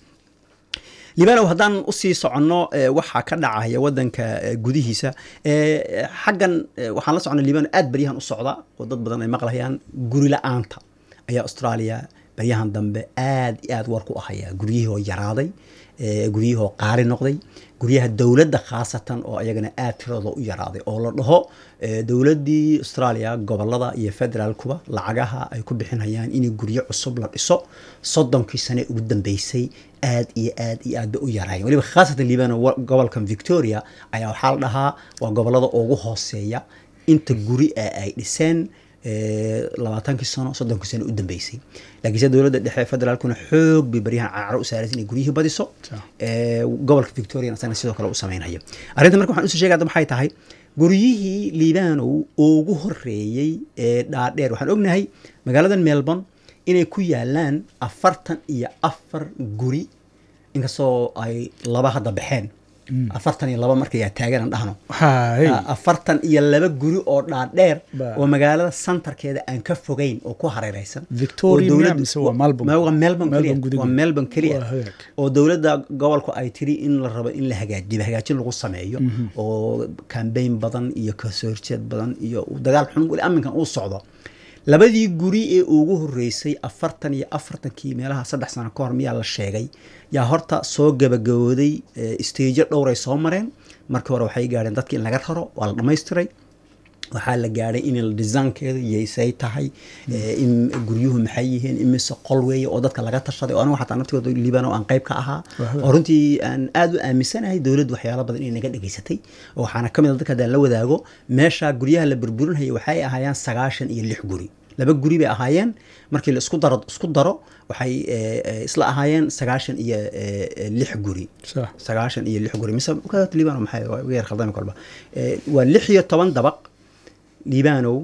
Speaker 1: libanow haddaan usii soconno eh, waxaa ka dhacaya wadanka eh, gudihiisa eh, xaggan eh, waxaan la soconnay libano aad baryahan u socda oo dad badan ay maqlayaan guri la-aanta ayaa australia baryahan dambe aad iyo aad war ku ahaya guryihii oo yaraaday eh, guryihii oo qaali noqday guryaha dowladda khaasatan oo ayagana aad tiradooda u yaraaday oo la dhaho eh, dowladdii australia gobolada iyo federaalkuba lacagaha ay ku bixinayaan in guryo cusub la dhiso soddonkii sane ugu dambeysay aad iyo aad iyo aad bay u yaraayeen weliba khaasatan libano wa- gobolkan victoria ayaa waxaa la dhahaa waa gobolada ugu hooseeya inta guri ee ay dhiseen eh, labaatankii sano soddonkii sano u dambeysay laakiinse dowladda dhexe federaalkuna xoog bay baryahan cararo u saaraysa inay guryihii badiso
Speaker 2: Sure.
Speaker 1: Eh, gobolka victoria asagana sidoo kale u sameynaya arrinta marka waxaan usoo sheegaya hadda maxay tahay guryihii liibanow ugu horeeyey ee dhaadheer waxaan ognahay magaaladan melbourne inay ku yaalaan afartan iyo afar guri inkastoo ay laba hadda baxeen afartan iyo laba markay taagan dhahno
Speaker 2: hay
Speaker 1: Ah, afartan iyo laba guri oo dhaadheer
Speaker 2: Ba-
Speaker 1: oo magaalada santarkeeda aan ka fogeyn oo ku hareereysan
Speaker 2: Victoria
Speaker 1: oo
Speaker 2: miyaa
Speaker 1: dowladdu-
Speaker 2: mise waa Melbourne?
Speaker 1: Ma- waa melbourne
Speaker 2: Melbourne
Speaker 1: keliya
Speaker 2: gudaheeda.
Speaker 1: waa melbourne keliya
Speaker 2: Waa hagaag.
Speaker 1: oo dowladda gobolku ay tiri in la rabo in la hagaajiyo hagaajin lagu sameeyo oo kambeyn badan iyo kasoo horjeed badan iyo dagaal xun weli aminkan uu socdo labadii guri ee ugu horeysay afartan iyo afartankii meelaha saddex sano ka hor miyaa la sheegay yaa horta soo gabagabooday stageo dhowray soo mareen markii hore waxay gaadheen dadki in laga raro waa la dhammaystiray waxaa la gaadhay in desaankeeda yaysay tahay eh, in guryuhu maxay yihiin imise qol weeye oo dadka laga tashaday oo anigu xataa naftigooda liibano aan qayb ka ahaa
Speaker 2: Wahwa.
Speaker 1: oo runtii aan aad u aaminsanahay dowladdu waxyaalo badan inay naga dhegaysatay oo waxaana ka mid a dadka haddaan la wadaago meesha guryaha la burburinaya waxay ahaayeen sagaashan iyo lix guri laba guri bay ahaayeen markii la isku daro isku daro waxay eh, eh, isla ahaayeen sagaashan iyo eh, eh, lix guri
Speaker 2: Sax.
Speaker 1: sagaashan iyo lix guri mise markaa liibano maxay waa iga yar khaldami kolba Eh, waa lix iyo toban dabaq liibanow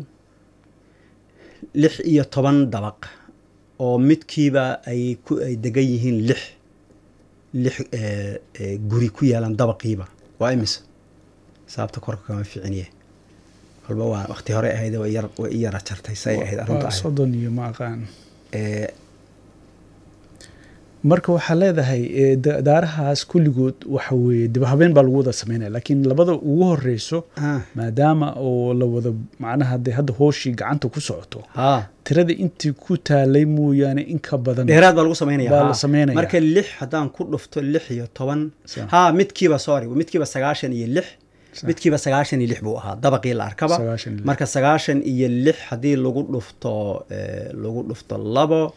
Speaker 1: lix iyo toban dabaq oo midkiiba ay ku ay degan yihiin lix lix eh, eh, guri ku yaalan dabaqiiba waa imise saabta korka kama ficiniye kolba waa waqti hore ahayd way yar way i yara jartay say ahayd arrinta
Speaker 2: waa
Speaker 1: ahayd
Speaker 2: soddon iyo ma aqaan
Speaker 1: Eh,
Speaker 2: marka waxaa leedahay eh, da- daarahaas kulligood waxa weeye dib habeen baa lagu wada sameynaya laakiin labada ugu horeyso
Speaker 1: ah,
Speaker 2: maadaama oo la wada macnaha dee hadda hooshii gacanta ku socoto
Speaker 1: haa
Speaker 2: tirada intii ku taalay mooyaane in ka badan
Speaker 1: dheeraad baa lagu sameynaya
Speaker 2: Baa
Speaker 1: haa.
Speaker 2: la sameynaya.
Speaker 1: marka lix haddaan ku dhufto lix iyo toban
Speaker 2: Sa-
Speaker 1: haa midkiiba sorry midkiiba sagaashan iyo lix
Speaker 2: Sa-
Speaker 1: midkiiba sagaashan iyo lix buu ahaa dabaqii la arkaba
Speaker 2: Sagaashan iyo lix.
Speaker 1: marka sagaashan iyo lix haddii lagu dhufto eh, lagu dhufto labo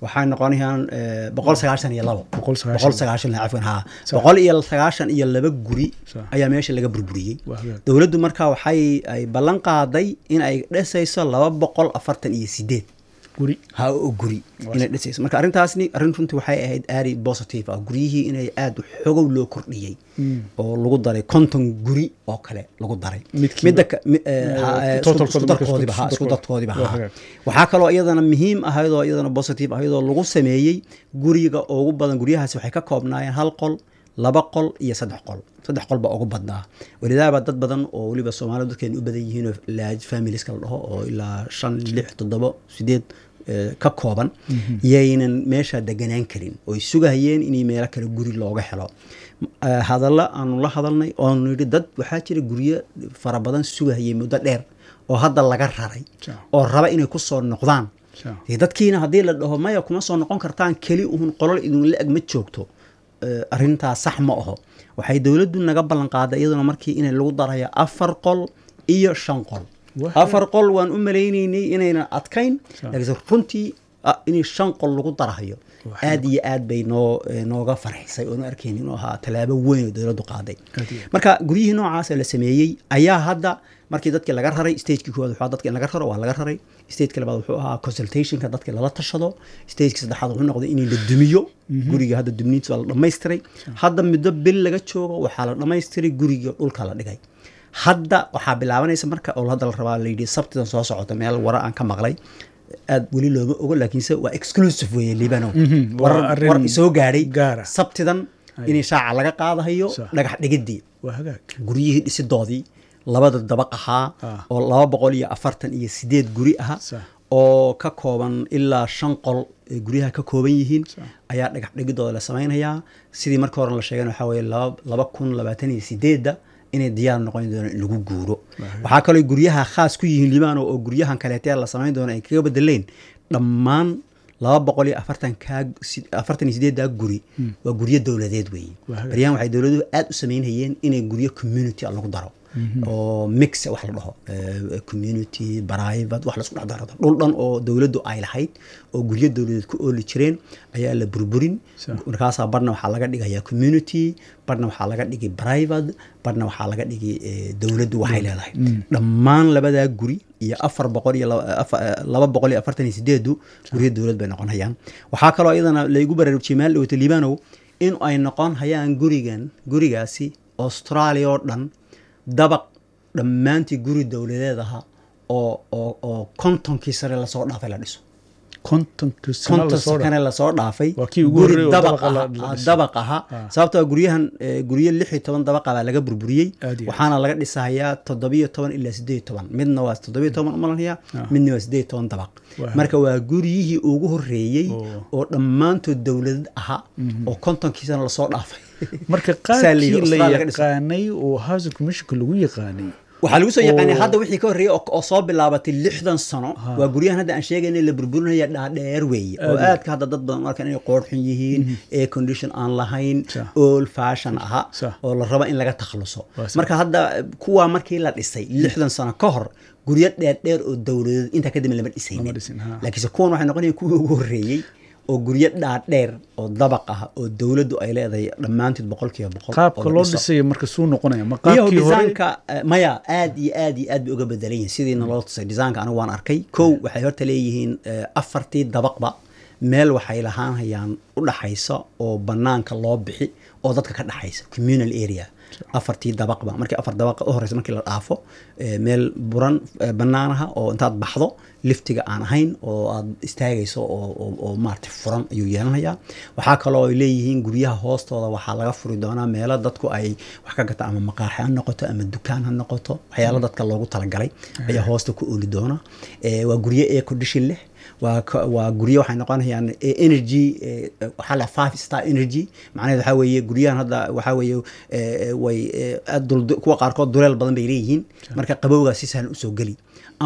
Speaker 1: waxay noqonayaan eh, boqol sagaashan iyo labo
Speaker 2: Boqol sagaashan.
Speaker 1: boqol sagaashan cafwan ha boqol iyo sagaashan iyo laba guri
Speaker 2: Sax.
Speaker 1: ayaa meesha laga burburiyey
Speaker 2: Waa hagaag.
Speaker 1: dowladdu marka waxay ay ballan qaaday in ay dhisayso laba boqol afartan iyo sideed
Speaker 2: guri
Speaker 1: ha oo guri inay dhisayso marka arrintaasni arrin runtii waxay ahayd aari positive ah guryihii inay aada xogow loo kordhiyey oo lagu daray konton guri oo kale lagu daray
Speaker 2: Midkiiba.
Speaker 1: midda ka- mi- eh,
Speaker 2: Eh,
Speaker 1: ha- eh, isku-
Speaker 2: totalkooda
Speaker 1: isku
Speaker 2: marka
Speaker 1: darkoodiba
Speaker 2: isku-
Speaker 1: ha
Speaker 2: isku
Speaker 1: isku darkoodiba
Speaker 2: Waa
Speaker 1: ha
Speaker 2: hagaag.
Speaker 1: waxaa kaloo iyadana muhiim ahayd oo iyadana positive ahayd oo lagu sameeyey guriga ugu badan guryahaasi waxay ka koobnaayeen hal qol laba qol iyo saddex qol saddex qol baa ugu badnaa welidaaba dad badan oo weliba soomaalida dadkeenu u badan yihiin oo large familieska la dhaho oo ilaa shan lix toddobo sideed eh, ka kooban yaynan meesha deganaan karin oy sugahayeen in meelo kale guri looga helo Eh, hadalla aanu la hadalnay oonu yidhi dad waxaa jira guryo fara badan sugahayay muddo dheer oo hadda laga raray
Speaker 2: Sure.
Speaker 1: oo raba inay ku soo noqdaan
Speaker 2: Sure.
Speaker 1: dee dadkiina haddii la dhaho maya kuma soo noqon kartaan keli uhun qolol idinla eg ma joogto Eh, arrintaas sax ma aho waxay dowladdu naga ballan qaaday iyaduna markii inay lagu darayo afar qol iyo shan qol
Speaker 2: Wah.
Speaker 1: afar qol waan u maleynaynay inaynan adkayn
Speaker 2: Sure.
Speaker 1: laakiinse runtii ah, in shan qol lagu darahayo
Speaker 2: Waxay
Speaker 1: aad iyo aad bay noo eh, nooga farxisay oonu arkayn inuu ahaa tallaabo weyn oo dowladdu qaaday
Speaker 2: Aad iyo aad.
Speaker 1: marka guryihii noocaasa la sameeyey ayaa hadda markii dadkii laga raray stagekii koowaad wuxuu ahaa dadka in laga raro waa laga raray stageka labaad wuxuu ahaa consultationka dadka lala tashado stageka saddexaad wuxuu noqday in la dumiyo guriga hadda dumniinta waa la dhammaystiray hadda muddo bil laga joogo waxaa la dhammaystiray guriga dhulka la dhigay hadda waxaa bilaabanaysa marka oo hadda la rabaa layidhi sabtidan soo socota meel wara aan ka maqlay aad weli looma ogo laakiinse waa exclusive weeye libano
Speaker 2: Mhm, waa
Speaker 1: warar
Speaker 2: arrin
Speaker 1: war soo gaadhay
Speaker 2: gaara.
Speaker 1: sabtidan in shaaca laga qaadahayo
Speaker 2: Sax.
Speaker 1: dhagax dhigidii
Speaker 2: waa hagaag
Speaker 1: guryihii dhisidoodii labada dabaq ahaa
Speaker 2: Ah.
Speaker 1: oo laba boqol iyo afartan iyo sideed guri aha
Speaker 2: Sax.
Speaker 1: oo ka kooban ilaa shan qol ay guryaha ka kooban yihiin
Speaker 2: Sax.
Speaker 1: ayaa dhagax dhigidooda la samaynayaa sidii marka hore la sheegay waxaa weeye laba laba kun labaatan iyo sideedda inay diyaar noqon doonaan in lagu guuro waxaa kaloo guryaha khaas ku yihiin libaano oo guryahan kaleetee la samayn doono ay kaga bedeleen dhammaan laba boqol iyo afartan kaa si- afartan iyo sideeddaa guri waa guryo dowladeed weeye
Speaker 2: Waa hagaag.
Speaker 1: baryahan waxay dowladuhu aad u samaynayeen inay guryo community lagu daro oo mix wax la dhaho eh, community private wax laisku dhex daro dhul dhan oo dowladdu ay lahayd oo guryo dowladeed ku ooli jireen ayaa la burburin
Speaker 2: Sa-
Speaker 1: markaasaa barna waxaa laga dhigayaa community barna waxaa laga dhigay private barna waxaa laga dhigay eh, dowladdu waxay leedahay dhammaan labadaa guri iyo afar boqol iyo laba- afa- eh, laba boqol iyo afartan iyo sideedu guryo dowlad bay noqon hayaan waxaa kaloo iyadana laygu baraarujiyey maal dhowta liibanow in ay noqon hayaan gurigan gurigaasi australia oo dhan dabaq dhammaantii guri dowladeed aha oo oo oo kontonkii sare lasoo dhaafay la dhiso
Speaker 2: kontonka sano
Speaker 1: konton
Speaker 2: lasoo dha
Speaker 1: sakane lasoo dhaafay
Speaker 2: Waa kii ugu
Speaker 1: guri
Speaker 2: horreeyay oo
Speaker 1: dabaq
Speaker 2: dabaqa la-
Speaker 1: aha-
Speaker 2: la
Speaker 1: ah,
Speaker 2: dhisay.
Speaker 1: dabaq aha
Speaker 2: Ah.
Speaker 1: sababtoo guryahan eh, guryo lix iyo toban dabaqa baa laga burburiyey
Speaker 2: Aad iyo aad.
Speaker 1: waxaana laga dhisahayaa toddobiyo toban ilaa sideed iyo toban midna waa toddobiyo toban umalanaya midna waa sideed iyo toban dabaq
Speaker 2: Waa.
Speaker 1: marka waa guryihii ugu horreeyey
Speaker 2: Oo.
Speaker 1: oo dhammaantood dowladad aha oo kontonkii sana lasoo dhaafay
Speaker 2: marka
Speaker 1: Saa la yidhi,
Speaker 2: qaabkii la
Speaker 1: Australia laga dhiso.
Speaker 2: yaqaanay oo housing commissionka lagu yaqaanay
Speaker 1: waxaa lagu soo yaqaanay
Speaker 2: Oo.
Speaker 1: hadda wixii ka horreeyey oo oo soo bilaabatay lixdan sano waa guryahan hadda aan sheegayna la burburinaya dhaadheer weeye oo
Speaker 2: Aad iyo
Speaker 1: aadka hadda dad badan u arkaan inay qoorxun yihiin air condition aan lahayn
Speaker 2: Sax.
Speaker 1: old fashion aha
Speaker 2: Sax.
Speaker 1: oo la rabo in laga takhaluso
Speaker 2: Waa sax.
Speaker 1: marka hadda kuwaa markii la dhisay lixdan sano ka hor guryo dheerdheer oo dowladeed intaa kadib lama
Speaker 2: Lama
Speaker 1: dhisaynin
Speaker 2: dhisin, ha.
Speaker 1: laakiinse kuwan waxay noqonayaan kuwii ugu horreeyey oo guryo dhaadheer oo dabaq ah oo dowladdu ay leedahay dhammaantood boqolkiiba boqol oo
Speaker 2: qaabka
Speaker 1: la
Speaker 2: loo
Speaker 1: dhiso.
Speaker 2: dhisaya marka suu noqonaya ma
Speaker 1: iyo
Speaker 2: qaabkii hore
Speaker 1: desaanka eh, maya aad iyo aad iyo aad bay uga bedelan yihiin sidiina loo tusay desaanka anigu waan arkay kow waxay horta leeyihiin eh, afartii dabaqba meel waxay lahaan hayaan u dhaxaysa oo banaanka loo bixi oo dadka ka dhaxaysa communal area afartii dabaqba markii afar dabaqa u horeysa markii la dhaafo eh, meel buran eh, banaanaha oo intaad baxdo liftiga aan ahayn oo aad istaagayso oo, oo, oo maarata furan ayuu yeelanayaa waxaa kaloo ay leeyihiin guryaha hoostooda waxaa laga furi doonaa meelo dadku ay wax ka gataan ama maqaaxi ha noqoto ama dukaan ha noqoto waxyaalo dadka loogu talagalay ayaa hoosta ku ooli doona Eh, waa guryo air condition leh waa ka- waa guryo waxay noqonayaan eh, energy eh, waxaa la five star energy macnaheed waxaa weeye guryahan hadda waxaa weeye eh, way eh, aad dul kuwa qaarkood duleel badan bay leeyihiin marka qabowgaa si sahlan usoo geli ama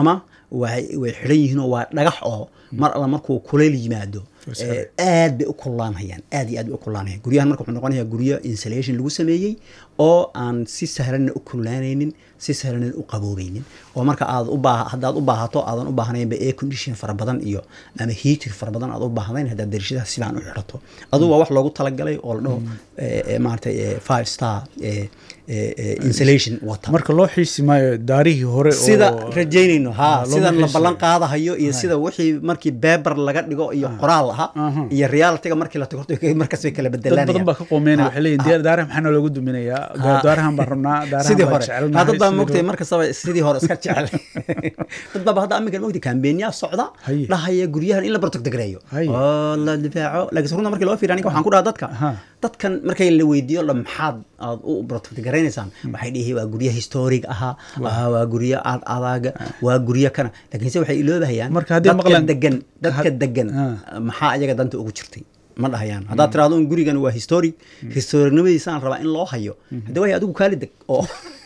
Speaker 1: way way xidhan yihiin oo waa dhagax oo mar alla markuu kuleyl yimaado
Speaker 2: Sare.
Speaker 1: aad bay u kululaanhayaan aad iyo aad bay u kululaanhayaan guryahan marka wuxuu noqonayaa guryo insulation lagu sameeyey oo aan si sahlanna u kululaanaynin si sahlanna u qaboobeynin oo marka aad u baa haddaad u baahato aadan u baahnaynba air condition fara badan iyo ama heater fara badan aad u baahdayn haddaad darishadaha si fiican u xidhato adugu waa wax loogu talagalay oo la dhaho eh, eh, maaragtay eh, five star eh, eh, eh, insulation wata
Speaker 2: marka loo xiisi maayo daarihii hore oo-
Speaker 1: sida rajaynayno ha
Speaker 2: Ah, loo
Speaker 1: sida la
Speaker 2: xiisayo.
Speaker 1: ballan qaadahayo iyo sida wixii markii beber laga dhigo iyo qoraal aha
Speaker 2: Aha.
Speaker 1: iyo realityga markii la tago markaas bay kala
Speaker 2: dad badan
Speaker 1: bedelanayaan
Speaker 2: baa ka qoomeynaya
Speaker 1: Ha,
Speaker 2: waxay leeyihin
Speaker 1: ha.
Speaker 2: diyaar- daaraha maxaa loogu duminayaa
Speaker 1: Ha.
Speaker 2: daarahan baan rabnaa daarahan
Speaker 1: sidii
Speaker 2: baan
Speaker 1: hore
Speaker 2: jecelnahay,
Speaker 1: Ha, dad baa
Speaker 2: sidii
Speaker 1: mogtay
Speaker 2: hore.
Speaker 1: markastaba sidii hore iska jecel dad baaba hadda aminkan mogtay kambeenya socda
Speaker 2: Haye.
Speaker 1: dhahaya guryahan in la bartogdegreeyo
Speaker 2: Haye.
Speaker 1: oo la difaaco laakiin runta markii loo fiiriyo aniga waxaan ku dhaha dadka
Speaker 2: Aha.
Speaker 1: dadkan markay la weydiiyo la maxaad aad u bartogdegaraynaysan waxay dhihi waa guryo historic ahaa ah, waa guryo aad adaaga waa guryo kana laakiinse waxay iloobahayaan
Speaker 2: Marka haddii
Speaker 1: dadka
Speaker 2: maqlaan-
Speaker 1: degan dadka
Speaker 2: had-
Speaker 1: degan
Speaker 2: Ah.
Speaker 1: maxaa ayaga danta ugu jirtay ma dhahayaan haddaad tiraahdo un gurigan waa historic historicnimadiisaan rabaa in loo hayo hadde way adigu kaali deg oo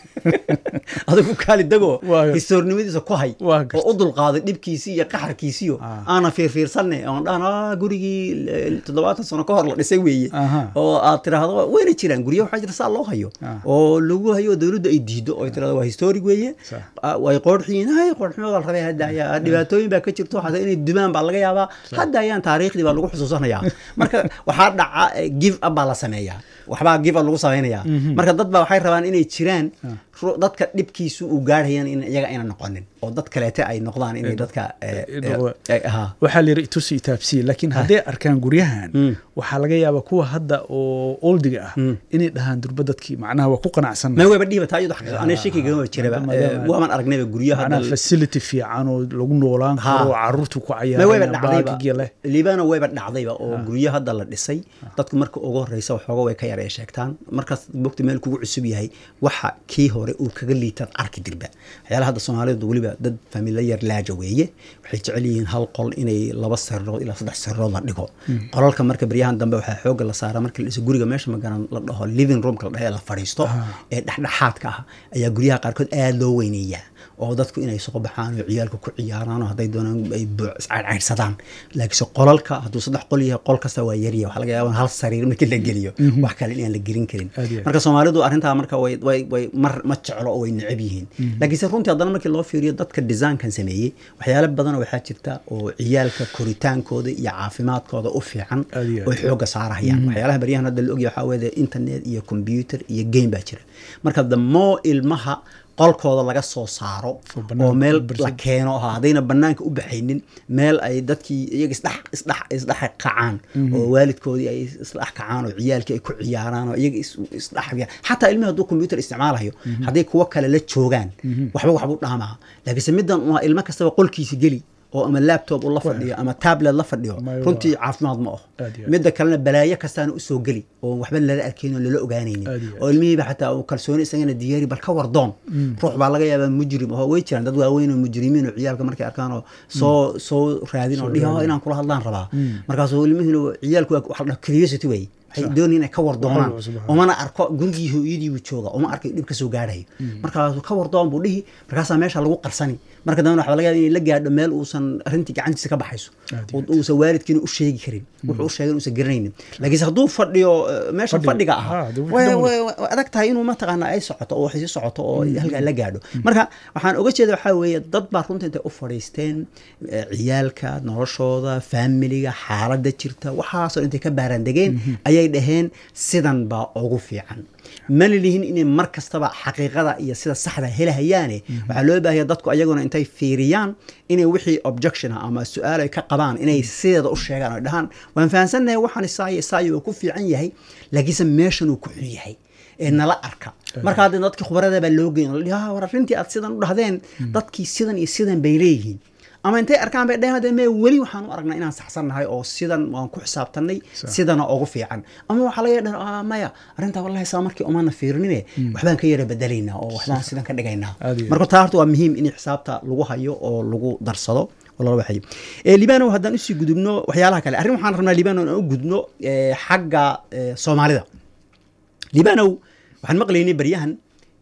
Speaker 1: adigu kaali degoo
Speaker 2: Waa gar-
Speaker 1: historicnimadiisa ku hay
Speaker 2: Waa gar-
Speaker 1: oo u dulqaaday dhibkiisii iyo qaxarkiisiyo
Speaker 2: Ah.
Speaker 1: aana fiirfiirsanne oon dhahan "Ah, gurigii eh, toddobaatan sano ka hor la dhisay weeye
Speaker 2: Aha.
Speaker 1: oo aad tiraahdo wayna jiraan guryo waxaa jira saa loo hayo
Speaker 2: Ah.
Speaker 1: oo lagu hayo dowladda ay diido oo ay tirahdo waa historic weeye
Speaker 2: Sax.
Speaker 1: Ah, way qoorxiyiin hay qoorximada la rabay hadda ayaa dhibaatooyin baa ka jirto xataa inay dumaan baa laga yaabaa hadda ayaan taariikhdii baa lagu xusuusanayaa marka waxaa dhaca eh, give up baa la sameeyaa waxbaa give up lagu samaynayaa marka dad baa waxay rabaan inay jiraan ru- dadka dhibkiisu uu gaarhayan in iyaga ayna noqonin oo dad kaleete ay noqdaan inay dadka eh,
Speaker 2: eh,
Speaker 1: eh,
Speaker 2: noqda.
Speaker 1: eh, ha.
Speaker 2: waxaa la yidhi itusi itaabsiye laakiin hadday arkaan guryahan
Speaker 1: Mm.
Speaker 2: waxaa laga yaabaa kuwa hadda oo oldiga ah inay dhahaan durba dadkii macnaha waa ku qanacsan
Speaker 1: ma wayba dhiiba taa iyadu xaqiiqo aniga shakiga ma jiraba
Speaker 2: maadaama-
Speaker 1: Eh, waaman aragnayba guryaha
Speaker 2: macnaha
Speaker 1: hadda-
Speaker 2: facility fiican oo lagu noolaan
Speaker 1: Ha.
Speaker 2: karo oo caruurtu ku
Speaker 1: ma wayba
Speaker 2: cayaaraan
Speaker 1: dhacdayba
Speaker 2: baagiga leh
Speaker 1: liibana wayba dhacdayba oo guryo hadda la dhisay dadku marka ugu horeysa waxooga way ka yara ay sheegtaan markaas bogta meel kugu cusub yahay waxa kii hore uu kaga liitaad arki dirba waxyaalaha hadda soomaalidu weliba dad familiyar laaja weeye waxay jecel yihiin hal qol inay laba sarirood ilaa saddex sarirood la dhigo qolalka marka baryahan dambe waxaa xooga la saaraa marka la dhiso guriga meesha magaran la dhaho living roomka la dhaho ee la fadhiisto ee dhexdhexaadka ah ayaa guryaha qaarkood aada loo weyneeyaa oo dadku inay soo baxaan oo ciyaalka ku ciyaaraan oo hadday doonaan ay buuc iscaydhcaydhsadaan laakiinse qolalka hadduu saddex qol yahay qol kasta waa yarya waxaa laga yaabaa hal sariir markii la geliyo wax kale inaan la gelin karin
Speaker 2: Aad iyo aad.
Speaker 1: marka soomaalidu arrintaa marka way way way mar ma jeclo oo way necab yihiin laakiinse runtii haddana markii loo fiiriyo dadka design-kan sameeyey waxyaalo badan oo waxaa jirta oo ciyaalka koritaankooda iyo caafimaadkooda u fiican
Speaker 2: Aad iyo aad.
Speaker 1: oo xooga saarahayaan waxyaalaha baryahan hadda la ogyahay waxaa weeye internet iyo computer iyo game baa jira marka the more ilmaha qolkooda laga soo saaro
Speaker 2: Oo banaanka
Speaker 1: oo meel
Speaker 2: u barsan.
Speaker 1: la keeno ha haddayna banaanka u baxaynin meel ay dadkii iyaga isdhex isdhex isdhex kacaan oo waalidkoodii ay isdhex kacaan oo ciyaalkii ay ku ciyaaraan oo iyaga is- isdhex xataa ilmihi hadduu computer isticmaalayo hadday kuwo kale la joogaan waxba waxbuu dhaamaa laakiinse middan waa ilmo kastaba qolkiisa geli oo ama laptop uu la fadhiyo ama tablet la fadhiyo
Speaker 2: Ma-
Speaker 1: runtii caafimaad ma aho
Speaker 2: Aad iyo aad.
Speaker 1: midda kalena balaayo kastaana usoo geli oo waxba lala arkayn oo lala ogaanaynin
Speaker 2: Aad iyo aad.
Speaker 1: oo ilmihiiba xataa uu kalsooni isagana diyaari bal ka wardoon ruux baa laga yaabaa mujrim oo way jiraan dad waaweyn oo mujrimiin oo ciyaalka markay arkaan oo soo soo raadin oo dhihi "Oh, inaan kula hadlaan rabaa markaasuu ilmihiina ciyaalku waa waxa la dhaho curiosity way waxay doonayaan inay ka wardoonaan
Speaker 2: Waxaa cusub, ha.
Speaker 1: umana arko gurigii hooyadii buu jooga uma arkay dhib ka soo gaadhayo markaasuu ka wardoon buu dhihi markaasaa meesha lagu qarsani marka dambena waxaa laga yaaba inay la gaadho meel uusan arrintii gacantiisa ka baxayso
Speaker 2: Aad iyo
Speaker 1: oo uusan waalidkiina u sheegi karin wuxuu u sheegay uusan garanaynin laakiinse hadduu fadhiyo eh, meesha
Speaker 2: Fadhiga.
Speaker 1: fadhiga
Speaker 2: Ah,
Speaker 1: ah
Speaker 2: dee wixii
Speaker 1: way-
Speaker 2: dhan
Speaker 1: way- way adag tahay inuu mataqaana ay socoto oo waxay sii socoto oo halkaa la gaadho marka waxaan oga jeeda waxaa weeye dad baa runta intay u fadhiisteen eh, ciyaalka noloshooda faamiliga xaaladda jirta waxaasoo intay ka baarandegeen ayay dhaheen sidan baa ugu fiican mana lihin inay mar kastaba xaqiiqada iyo sida saxda helahayaane waxaa loo baahaya dadku ayaguna intay fiiriyaan inay wixii objection ah ama su-aal ay ka qabaan inay sideeda u sheegaan oo dhahaan waan fahansannahay waxaan isaayo isaayo waa ku fiican yahay laakiinse meeshan uu ku xun yahay ee nala arka marka hadda dadkii khubarada baa loo geyn la dhihi, "Ah, war arrintii aad sidan u dhahdeen dadkii sidan iyo sidan bay leeyihiin ama intay arkaan bay dhaheen "Hadee mee weli waxaan u aragnaa inaan saxsannahay oo sidan waan ku xisaabtanay sidana ugu fiican ama waxaa laga dhahan "Ah, maya arrintaa wallahi saa markii umana fiirinine waxbaan ka yara bedelaynaa oo waxbaan sidan ka dhigaynaa
Speaker 2: Aad iyo aad.
Speaker 1: marka taa horta waa muhiim in xisaabta lagu hayo oo lagu darsado oo lala waxayo Eh, libano haddaan usii gudubno waxyaalaha kale arrin waxaan rabnaa libano inaan u gudubno eh, xagga eh, soomaalida libanow waxaan maqlaynay baryahan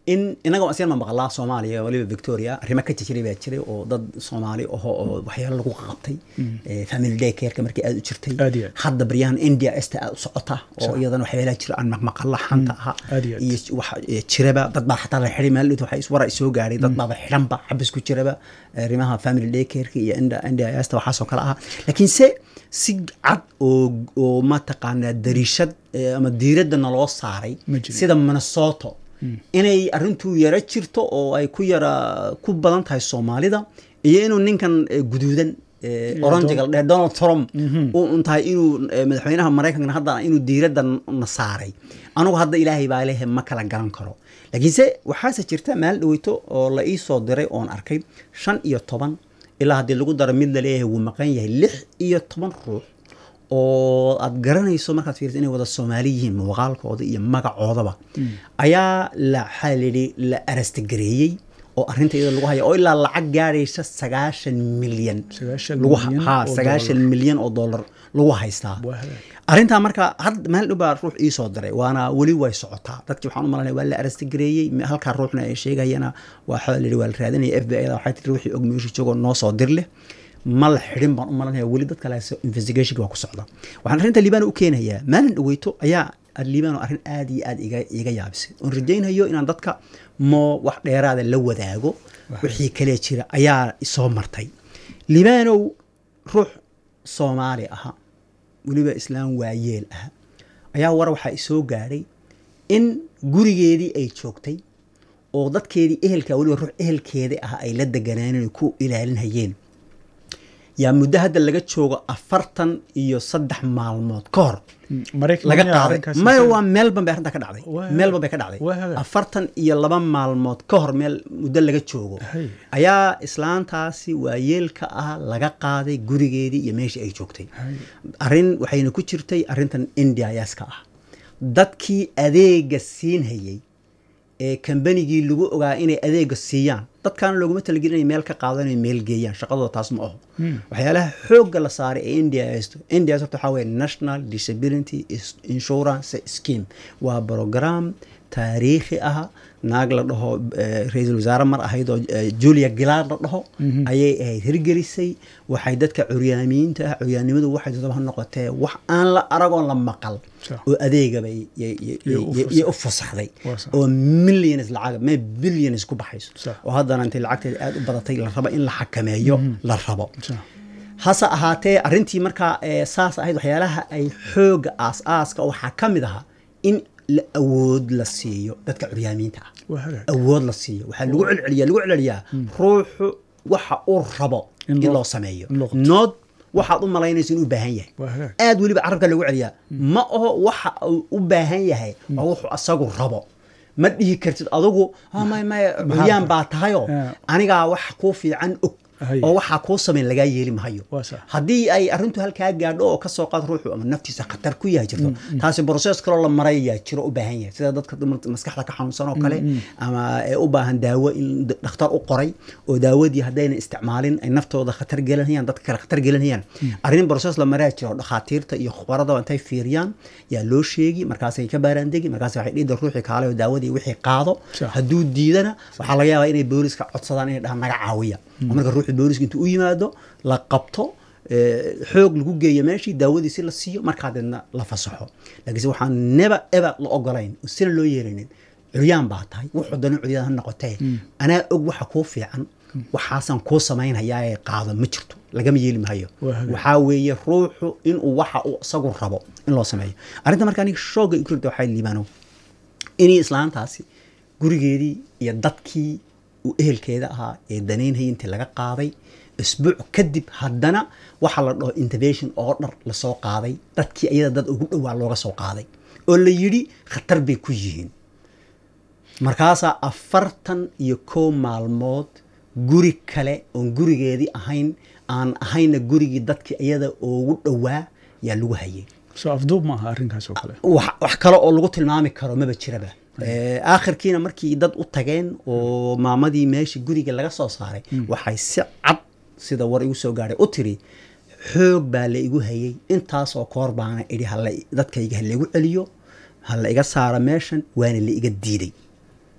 Speaker 1: in inaga asian ma maqlaa soomaaliya waliba victoria arrimo ka jijiray baa jiray oo dad soomaali aho oo waxyaalo lagu qabtay family day careka markii aad u jirtay
Speaker 2: Aad iyo aad.
Speaker 1: hadda baryahan india esta aad u socota oo iyadana waxyaalaha jira aan maqmaqalla xanta aha
Speaker 2: Aad iyo aad.
Speaker 1: iyo wax eh, jiraba dad baa xataa la xidhay maalid waxa iswara soo gaadhay dad baaba xidhanba xabis ku jiraba arrimaha family day careka iyo india india esta waxaasoo kale aha laakiin se si cad oo oo mataqaanaa dariishad eh, ama diiradda naloo saaray
Speaker 2: Ma jirin.
Speaker 1: sida minnesota inay arrintu yara jirto oo ay ku yara ku badan tahay soomaalida iyo inuu ninkan eh, guduudan eh, oranjiga la dheh donald trump u un tahay inuu eh, madaxweynaha maraykanka hadda inuu diiradda n- na saaray anugu hadda ilaahay baa lehe ma kala garan karo laakiinse waxaase jirta maal dhaweyto oo la ii soo diray oon arkay shan iyo toban ilaa haddii lagu daro mid la leeyahay wuu maqan yahay lix iyo toban ruux oo aad garanayso markaad fiiriso inay wada soomaali yihiin muuqaalkooda iyo magacoodaba ayaa la waxaa layidhi la arastagareeyey oo arrinta iyada lagu haya oo ilaa lacag gaadhaysa sagaashan milyan
Speaker 2: Sagaashan
Speaker 1: lagu
Speaker 2: milyan
Speaker 1: ha
Speaker 2: oo
Speaker 1: sagaashan milyan oo dollar lagu haystaa
Speaker 2: Waa hagaag.
Speaker 1: arrintaa marka had meel dhow baa ruux ii soo diray waana weli way socotaa dadkii waxaan u malanaya waa la arastagareeyey me- halkaa ruuxna ay sheegayana waxaa la yidhi waa la raadinaya f b i da waxay tiri ruuxii og meeshu joogoo noo soo dir leh ma la xidhin baan u malanaya weli dad kale investigationka waa ku socda waxaan arrinta liibano u keenayaa maalin dhaweyto ayaa liibano arrin aad iyo aad iga iga yaabisay oon rajaynayo inaan dadka moo wax dheeraada la wadaago wixii kale jira ayaa soo martay liibanow ruux soomaali aha weliba islaam waayeel ah ayaa war waxaa isoo gaadhay in gurigeedii ay joogtay oo dadkeedii ehelka weliba ruux ehelkeeda ah ay la deganaaneen ay ku ilaalinhayeen yaa muddo hadda laga joogo afartan iyo saddex maalmood ka hor
Speaker 2: maraykan
Speaker 1: laga
Speaker 2: miyaa
Speaker 1: qaaday
Speaker 2: arrinkaasi
Speaker 1: maya
Speaker 2: ka-
Speaker 1: waa melbourne bay arrintaa ka dhacday
Speaker 2: Waa-
Speaker 1: melbourne bay ka dhacday
Speaker 2: waa hagaag.
Speaker 1: afartan iyo laba maalmood ka hor meel muddo laga joogo
Speaker 2: Hay.
Speaker 1: ayaa islaantaasi waayeelka ah laga qaaday gurigeedii iyo meeshii ay joogtay
Speaker 2: Hay.
Speaker 1: arrin waxayna ku jirtay arrintan india yaaska ah dadkii adeega siinhayey ee kambanigii lagu ogaa inay adeega siiyaan dadkaana looguma talagelin inay meel ka qaadan inay meel geeyaan shaqadooda taas ma aho waxyaalaha xoogga la saaray ee india haysto india horta waxaa weye national disability Is- insurance scheme waa program taariikhi ah naag la dhaho eh, ra-iisul wasaare mar ahayd oo eh, julia gillard la dhaho ayay ahayd hirgelisay waxay dadka curyaamiyiinta ah curyaannimadu waxay dadaba ha noqotee wax aan la aragoon la maqal
Speaker 2: Sax.
Speaker 1: oo adeegaba y- y- y-
Speaker 2: Iyo u
Speaker 1: y- iyo u fasaxday
Speaker 2: Waa sax.
Speaker 1: oo millions lacag mee billions ku baxayso
Speaker 2: Sax.
Speaker 1: oo haddana intay lacagteeda aad u badatay la rabo in la xakameeyo la rabo
Speaker 2: Sax.
Speaker 1: hase ahaatee arrintii markaa ee saas ahayd waxyaalaha ay xooga aas-aaska waxaa ka mid ahaa in la awood la siiyo dadka curyaamiinta ah
Speaker 2: waa hagaag
Speaker 1: awood la siiyo waxaa lagu celceliyaa lagu celceliyaa ruuxu waxa uu rabo
Speaker 2: In
Speaker 1: in
Speaker 2: loo-
Speaker 1: loo sameeyo
Speaker 2: in loo qabto.
Speaker 1: nood waxaad u malaynayso inuu u baahan yahay
Speaker 2: waa hagaag
Speaker 1: aad weliba carabka lagu celiyaa ma aho waxa uu u baahan yahay waa wuxuu asagu rabo ma dhihi kartid adigu "Ah, may may curyaan baa tahayoo
Speaker 2: Yeah.
Speaker 1: anigaa wax kuu fiican og
Speaker 2: Hay.
Speaker 1: oo waxaa kuu samayn lagaa yeeli mahayo
Speaker 2: Waa sax.
Speaker 1: haddii ay arrintu halkaa gaadho oo kasoo qaad ruuxu ama naftiisa khatar ku yahay jirto taasi brosees kaloo la marayaa jiro u baahan yahay sida dadka dumar- maskaxda ka xanuunsan oo kale ama ee u baahan daawo in d- dhakhtar u qoray oo daawadii haddayna isticmaalin ay naftooda khatar gelinayaan dadka kale khatar gelinayaan arrin brosees la maraa jiro oo dhakhaatiirta iyo khubaradaba intay fiiriyaan yaa loo sheegi markaasay ka baaraandegi markaas waxay dhiida ruuxii kaale oo daawadii wixii qaado
Speaker 2: Sax.
Speaker 1: hadduu diidana waxaa laga yaabaa inay booliska codsadaan inay dhahaan naga caawiya oo marka ruuxii booliska intuu u yimaado la qabto ee, xoog lagu geeyo meeshii daawadiisi la siiyo markaa deedna la fasaxo laakiinse waxaan neba eba la ogolayn oo sina loo yeelinin curyaan baa tahay wuxuu dana curyaan ha noqotee anaa og waxa kuu fiican waxaasaan kuu samaynhayaa ee qaado ma jirto lagama yeeli maayo
Speaker 2: Waa hagaag.
Speaker 1: waxaa weeye ruuxu inuu waxa uu isagu rabo in loo sameeyo arrinta marka aniga shooga igu rirta waxay liibaano inay islaantaasi gurigeedii iyo dadkii uu ehelkeeda ahaa ee danaynhayay intii laga qaaday isbuuc kadib haddana waxaa la dhaho intervention oo dhar lasoo qaaday dadkii iyada dad ugu dhowaa looga soo qaaday oo la yidhi khatar bay ku yihiin markaasaa afartan iyo kow maalmood guri kale oon gurigeedii ahayn aan ahayna gurigii dadkii iyada ugu dhowaa yaa lagu hayay
Speaker 2: soo afduub ma aha arrinkaas oo kale
Speaker 1: wax wax kale oo lagu tilmaami karo maba jiraba Eh, aakhirkiina markii dad u tageen oo maamadii meeshii guriga laga soo saaray waxay si cad sida war igu soo gaadhay u tiri xoog baa la igu hayay intaasoo koor baana idhi hala dadkayga ha laigu celiyo ha la iga saaro meeshan waana la iga diiday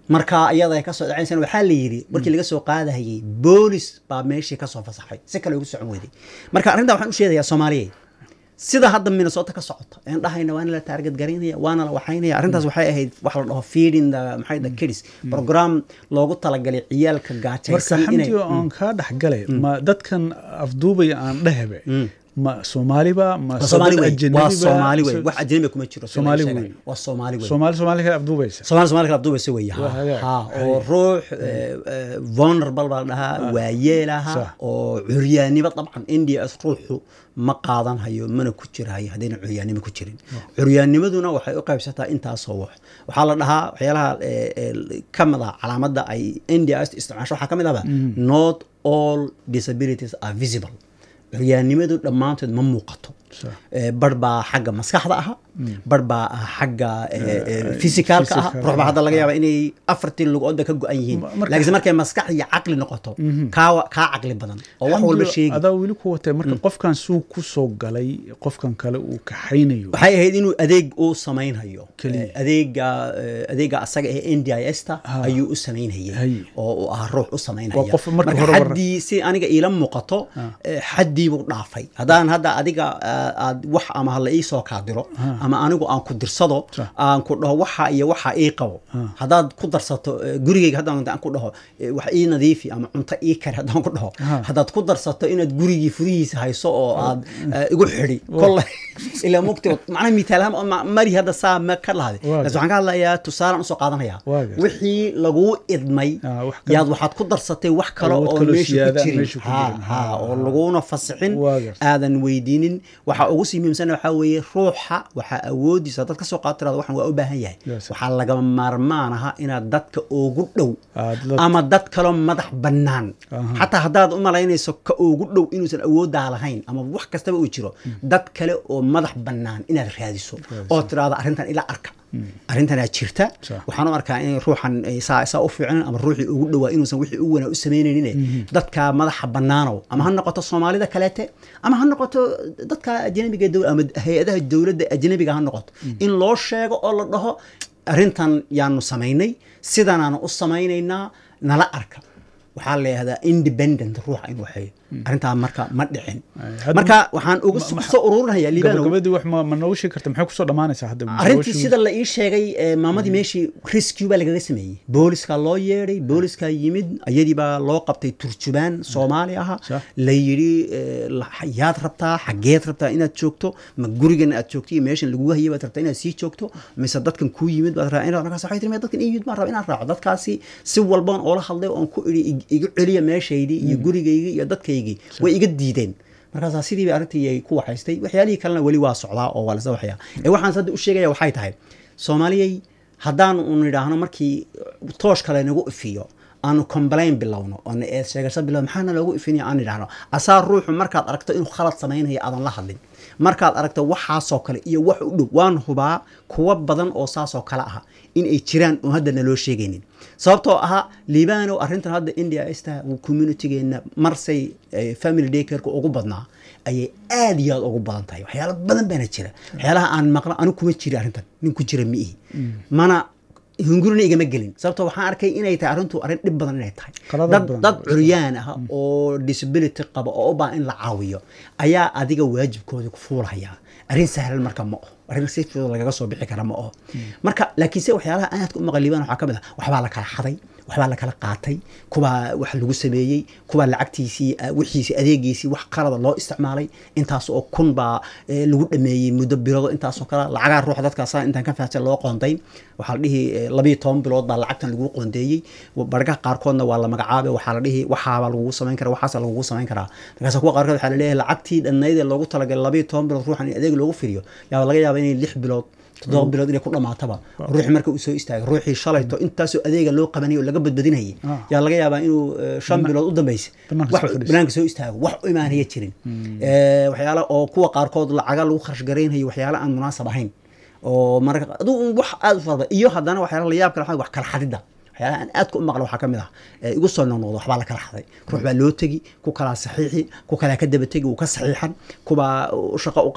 Speaker 1: marka iyada ay kasoo dhacaysana waxaa la yidhi markii laga soo qaadahayay boolis baa meeshii kasoo fasaxay si kale ugu socon weyday marka arrintaa waxaan u sheegayaa soomaaliyeed sida hadda minnesota ka socota een dhahayna waana la taarget garaynaya waana la waxaynaya arrintaas waxay ahayd wax la dhaho feeding the maxay the kids program loogu talagalay ciyaalka
Speaker 2: marka
Speaker 1: gaajaysan
Speaker 2: xamdi oo aan kaa dhex galay ma dadkan afduubaya aan dhehebe ma soomaaliba ma
Speaker 1: waa soomaali
Speaker 2: dad
Speaker 1: wey
Speaker 2: ajnabiba?
Speaker 1: waa soomaali wey
Speaker 2: So-
Speaker 1: wax ajnabi kuma jiro sida
Speaker 2: Soomaali
Speaker 1: la sheegay.
Speaker 2: wey.
Speaker 1: waa soomaali wey
Speaker 2: soomaali soomaali kale afduubaysa
Speaker 1: soomaali soomaali kala abduubaysa wey
Speaker 2: Waa hagaag.
Speaker 1: ha oo ruux eh, eh, vulnerable baa la dhahaa waayeelaha
Speaker 2: Sax.
Speaker 1: oo curyaannimo dabcan india as ruuxu ma qaadan hayo mana ku jirahayo haddayna curyaannimo ku jirin curyaannimaduna waxay u qaybsataa intaasoo wax waxaa la dhahaa waxyaalaha eh, eh, ka mid ah calaamadda ay india as isticmaasho waxaa ka mid ahba not all disabilities are visible curyaannimadu dhammaantood ma muuqato
Speaker 2: Sax.
Speaker 1: Eh, bar baa xagga maskaxda aha bar baa ah xagga fisikaalka ah
Speaker 2: physical,
Speaker 1: ruux baa hadda laga yaaba inay afartii lugooda ka go-an yihiin
Speaker 2: Ma- marka-
Speaker 1: laakiinse markay maskax iyo caqli noqoto kaa kaa caqli badan oo wax walba
Speaker 2: Xamdi,
Speaker 1: sheegi
Speaker 2: adaa weli ku watay marka qofkan suu ku soo galay qofkan kale uu kaxaynayo
Speaker 1: waxay ahayd inuu adeeg uu samaynhayo
Speaker 2: Keliya.
Speaker 1: Eh, adeega eh, adeega asaga ee n d i s ta
Speaker 2: Ha.
Speaker 1: ayuu u samaynhayay
Speaker 2: Hay.
Speaker 1: oo uu ah ruux u samaynhaya
Speaker 2: Waa qof marka
Speaker 1: marka
Speaker 2: hore war-
Speaker 1: xaddii si aniga iila muuqato eh, xaddii buu dhaafay haddaan hadda adiga ah, aad wax ama hala ii soo kaadiro ama anigu aan ku dirsado
Speaker 2: Sax.
Speaker 1: aan ku dhaho waxa iyo waxa ii qabo haddaad ku darsato eh, gurigayga haddaan aan ku dhaho eh, wax ii nadiifi ama cunto ii kari haddaan ku dhaho
Speaker 2: Ha.
Speaker 1: haddaad ku darsato inaad gurigii furihiisa hayso oo aad eh, igu xidhi kolle ilaa mugti macnaha mitaalahaan oo ma- mari hadda saa ma ka lahade
Speaker 2: Waa
Speaker 1: laakiin waxaan ka hadlayaa tusaalaan usoo qaadanaya
Speaker 2: Waa gartay.
Speaker 1: wixii laguu idmay
Speaker 2: Ah, wax kale-
Speaker 1: yaad waxaad ku darsatay wax kale
Speaker 2: Awood
Speaker 1: oo
Speaker 2: kaloo
Speaker 1: meesha
Speaker 2: siyaada
Speaker 1: ku jirin
Speaker 2: meesha ku
Speaker 1: Ha,
Speaker 2: jirin.
Speaker 1: ha,
Speaker 2: Ha.
Speaker 1: oo laguna fasixin
Speaker 2: Waa gartay.
Speaker 1: aadan weydiinin waxa ugu sii muhiimsan waxaa weeye ruuxa waxaa awoodiisa dad ka soo qaatirada waxan waa u baahan yahay
Speaker 2: Yes.
Speaker 1: waxaa lagama maarmaan aha inaad dadka ugu dhow
Speaker 2: Aad la-
Speaker 1: ama dad kaloo madax bannaan
Speaker 2: Aha.
Speaker 1: xataa haddaad u malaynayso ka ugu dhow inuusan awooddaa lahayn ama wax kastaba uu jiro dad kale oo madax bannaan inaad raadiso oo tiraahdo arrintan ila arka arrintanaa jirta
Speaker 2: Sax.
Speaker 1: waxaan u arkaa in ruuxan ay saa saa u fiicnan ama ruuxii ugu dhowaa inuusan wixii u wanaa u samaynaynin dadka madaxa bannaanow ama ha noqoto soomaalida kaleete ama ha noqoto dadka ajnabiga dow- ama hay-adaha dowladda ajnabiga ha noqoto in loo sheego oo la dhaho arrintan yaanu samaynay sidanaanu u samaynaynaa nala arka waxaa la yihahdaa independent ruuxa in waxeeyo arrintaa marka ma dhicin
Speaker 2: hadda-
Speaker 1: marka waxaan ugu soo ururinayaa liibanow
Speaker 2: gabagabadii wax ma ma noogu sheegi karta maxay kusoo dhammaanaysaa hadda
Speaker 1: arrintii sida la ii sheegay eh, maamadii meeshii rescue baa lagaga sameeyey booliska loo yeedhay booliska yimid iyadii baa loo qabtay turjubaan soomaali aha
Speaker 2: Sax.
Speaker 1: la yidhi eh, la- yaad rabtaa xageed rabtaa inaad joogto ma gurigan aad joogto iyo meeshan lagugu hayay baad rabtaa inaad sii joogto mise dadkan kuu yimid baad rabtaa inaad markaas waxay tiri "Maya, dadkan ii yimid baan rabaa inaan raaco dadkaasi si walbaan oola hadlay oon ku idhi "Ig- igu celiya meeshaydii iyo gurigaygii iyo dadkaygii way iga diideen markaasaa sidii bay arrintii ay ku waxaystay waxyaalihii kalena weli waa socdaa oo waa lasla waxyaa ee waxaan hadda u sheegaya waxay tahay soomaaliyey haddaan un idhaahno markii toosh kale nagu ifiyo aanu complain bilowno oo na eed sheegasho bilowno maxaana loogu ifinaya aan idhaahno asaa ruuxu markaad aragto inuu khalad samaynaya aadan la hadlin markaad aragto waxaasoo kale iyo wax u dhow waan hubaa kuwa badan oo saasoo kale aha in ay jiraan oo hadda naloo sheegaynin sababtoo ahaa liibanow arrintan hadda india ista communitygeenna marsay eh, family daycareka ugu badnaa ayay aad iyo aad ugu badan tahay waxyaalo badan baana jira waxyaalaha aan maqla anigu kuma jiri arrintan nin ku jira ma ihi mana hungurina igama gelin sababtoo waxaan arkay inay tahay arrintu arrin dhib badan inay tahay
Speaker 2: Qaladaad
Speaker 1: dad
Speaker 2: badan.
Speaker 1: dad curyaan ah oo disability qaba oo u baahan in la caawiyo ayaa adiga waajibkooda ku fuulaya arrin sahlan marka ma oho arrin si fudud lagaga soo bixi kara ma oho marka laakiinse waxyaalaha aadka u maqaliibaan waxaa ka mid ah waxbaa la kala xaday waxbaa la kala qaatay kubaa wax lagu sameeyey kubaa lacagtiisii ah, wixiisii adeegiisii wax qalada loo isticmaalay intaas oo kun baa eh, lagu dhameeyey muddo bilood intaasoo kale lacagaa ruuxa dadkaasa intaan ka fahamsan loo qoonday waxaa la dhihi eh, labiyo toban bilood baa lacagtan lagu qoondeeyey bargaha qaarkoodna waa la magacaabay waxaa la dhihi waxaabaa lagugu samayn karaa waxaasa lagugu samayn karaa markaas kuwa qaarkood waxaa la leeyahay lacagtii dhannayd ee loogu talagalay labiyo toban bilood ruuxan in adeeg loogu firiyo yaa laga yaaba inay lix bilood toddoba bilood inay ku dhamaataba ruuxi marka uu soo istaagay ruuxii shalayto intaasoo adeega loo qabanayay oo laga badbadinayay
Speaker 2: Ah.
Speaker 1: yaa laga yaabaa inuu eh, shan bilood u dambeysay
Speaker 2: Banaanka
Speaker 1: wax
Speaker 2: soo fadhiisto.
Speaker 1: banaanka soo istaago wax u imaanaya jirin Eh, waxyaala oo kuwa qaarkood lacaga lagu kharash garaynayo waxyaala aan munaasab ahayn oo marka adigu wax aad u farada iyo haddana waxyaala la yaab kale waxaa wax kala xadida waxyaalaha aan aadka u maqla waxaa ka mid ah ee igu soo noqnoqdo waxbaa la kala xaday ruux baa loo tegi ku kalaa saxiixi ku kalaa ka daba tegi uu ka saxiixan kubaa u shaqo u qaban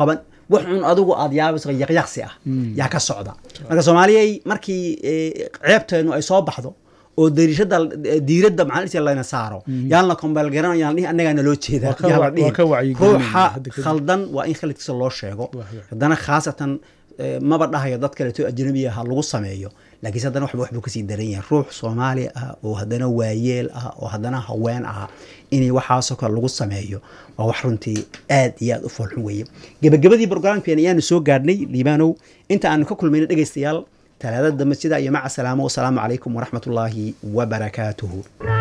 Speaker 1: wax un adigu aad yaabayso yaqyaqsi ah yaa ka socda marka soomaaliyay markii ceebteenu ay soo baxdo oo dariishada diiradda maxaa layna saaro yaan la kombeel garan yaan dhihi annagaa naloo jeedaa yaa la dhihi ruuxa khaldan waa in khaladkiisa loo sheego haddana khaasatan maba dhahayo dad kaleeto ajnabiya ha lagu sameeyo laakiinse haddana waxba waxbuu kasii daran yahay ruux soomaali ah oo haddana waayeel ah oo haddana haween ah inay waxaasoo kale lagu sameeyo waa wax runtii aad iyo aad u foolxun weeye gebagabadii brograamkeena ayaanu soo gaadhnay liibaanow inta aanu ka kulmayna dhegaystayaal talaadada dambe sidaa iyo maca salaamo wasalaamu calaykum waraxmat ullaahi wabarakaatuhu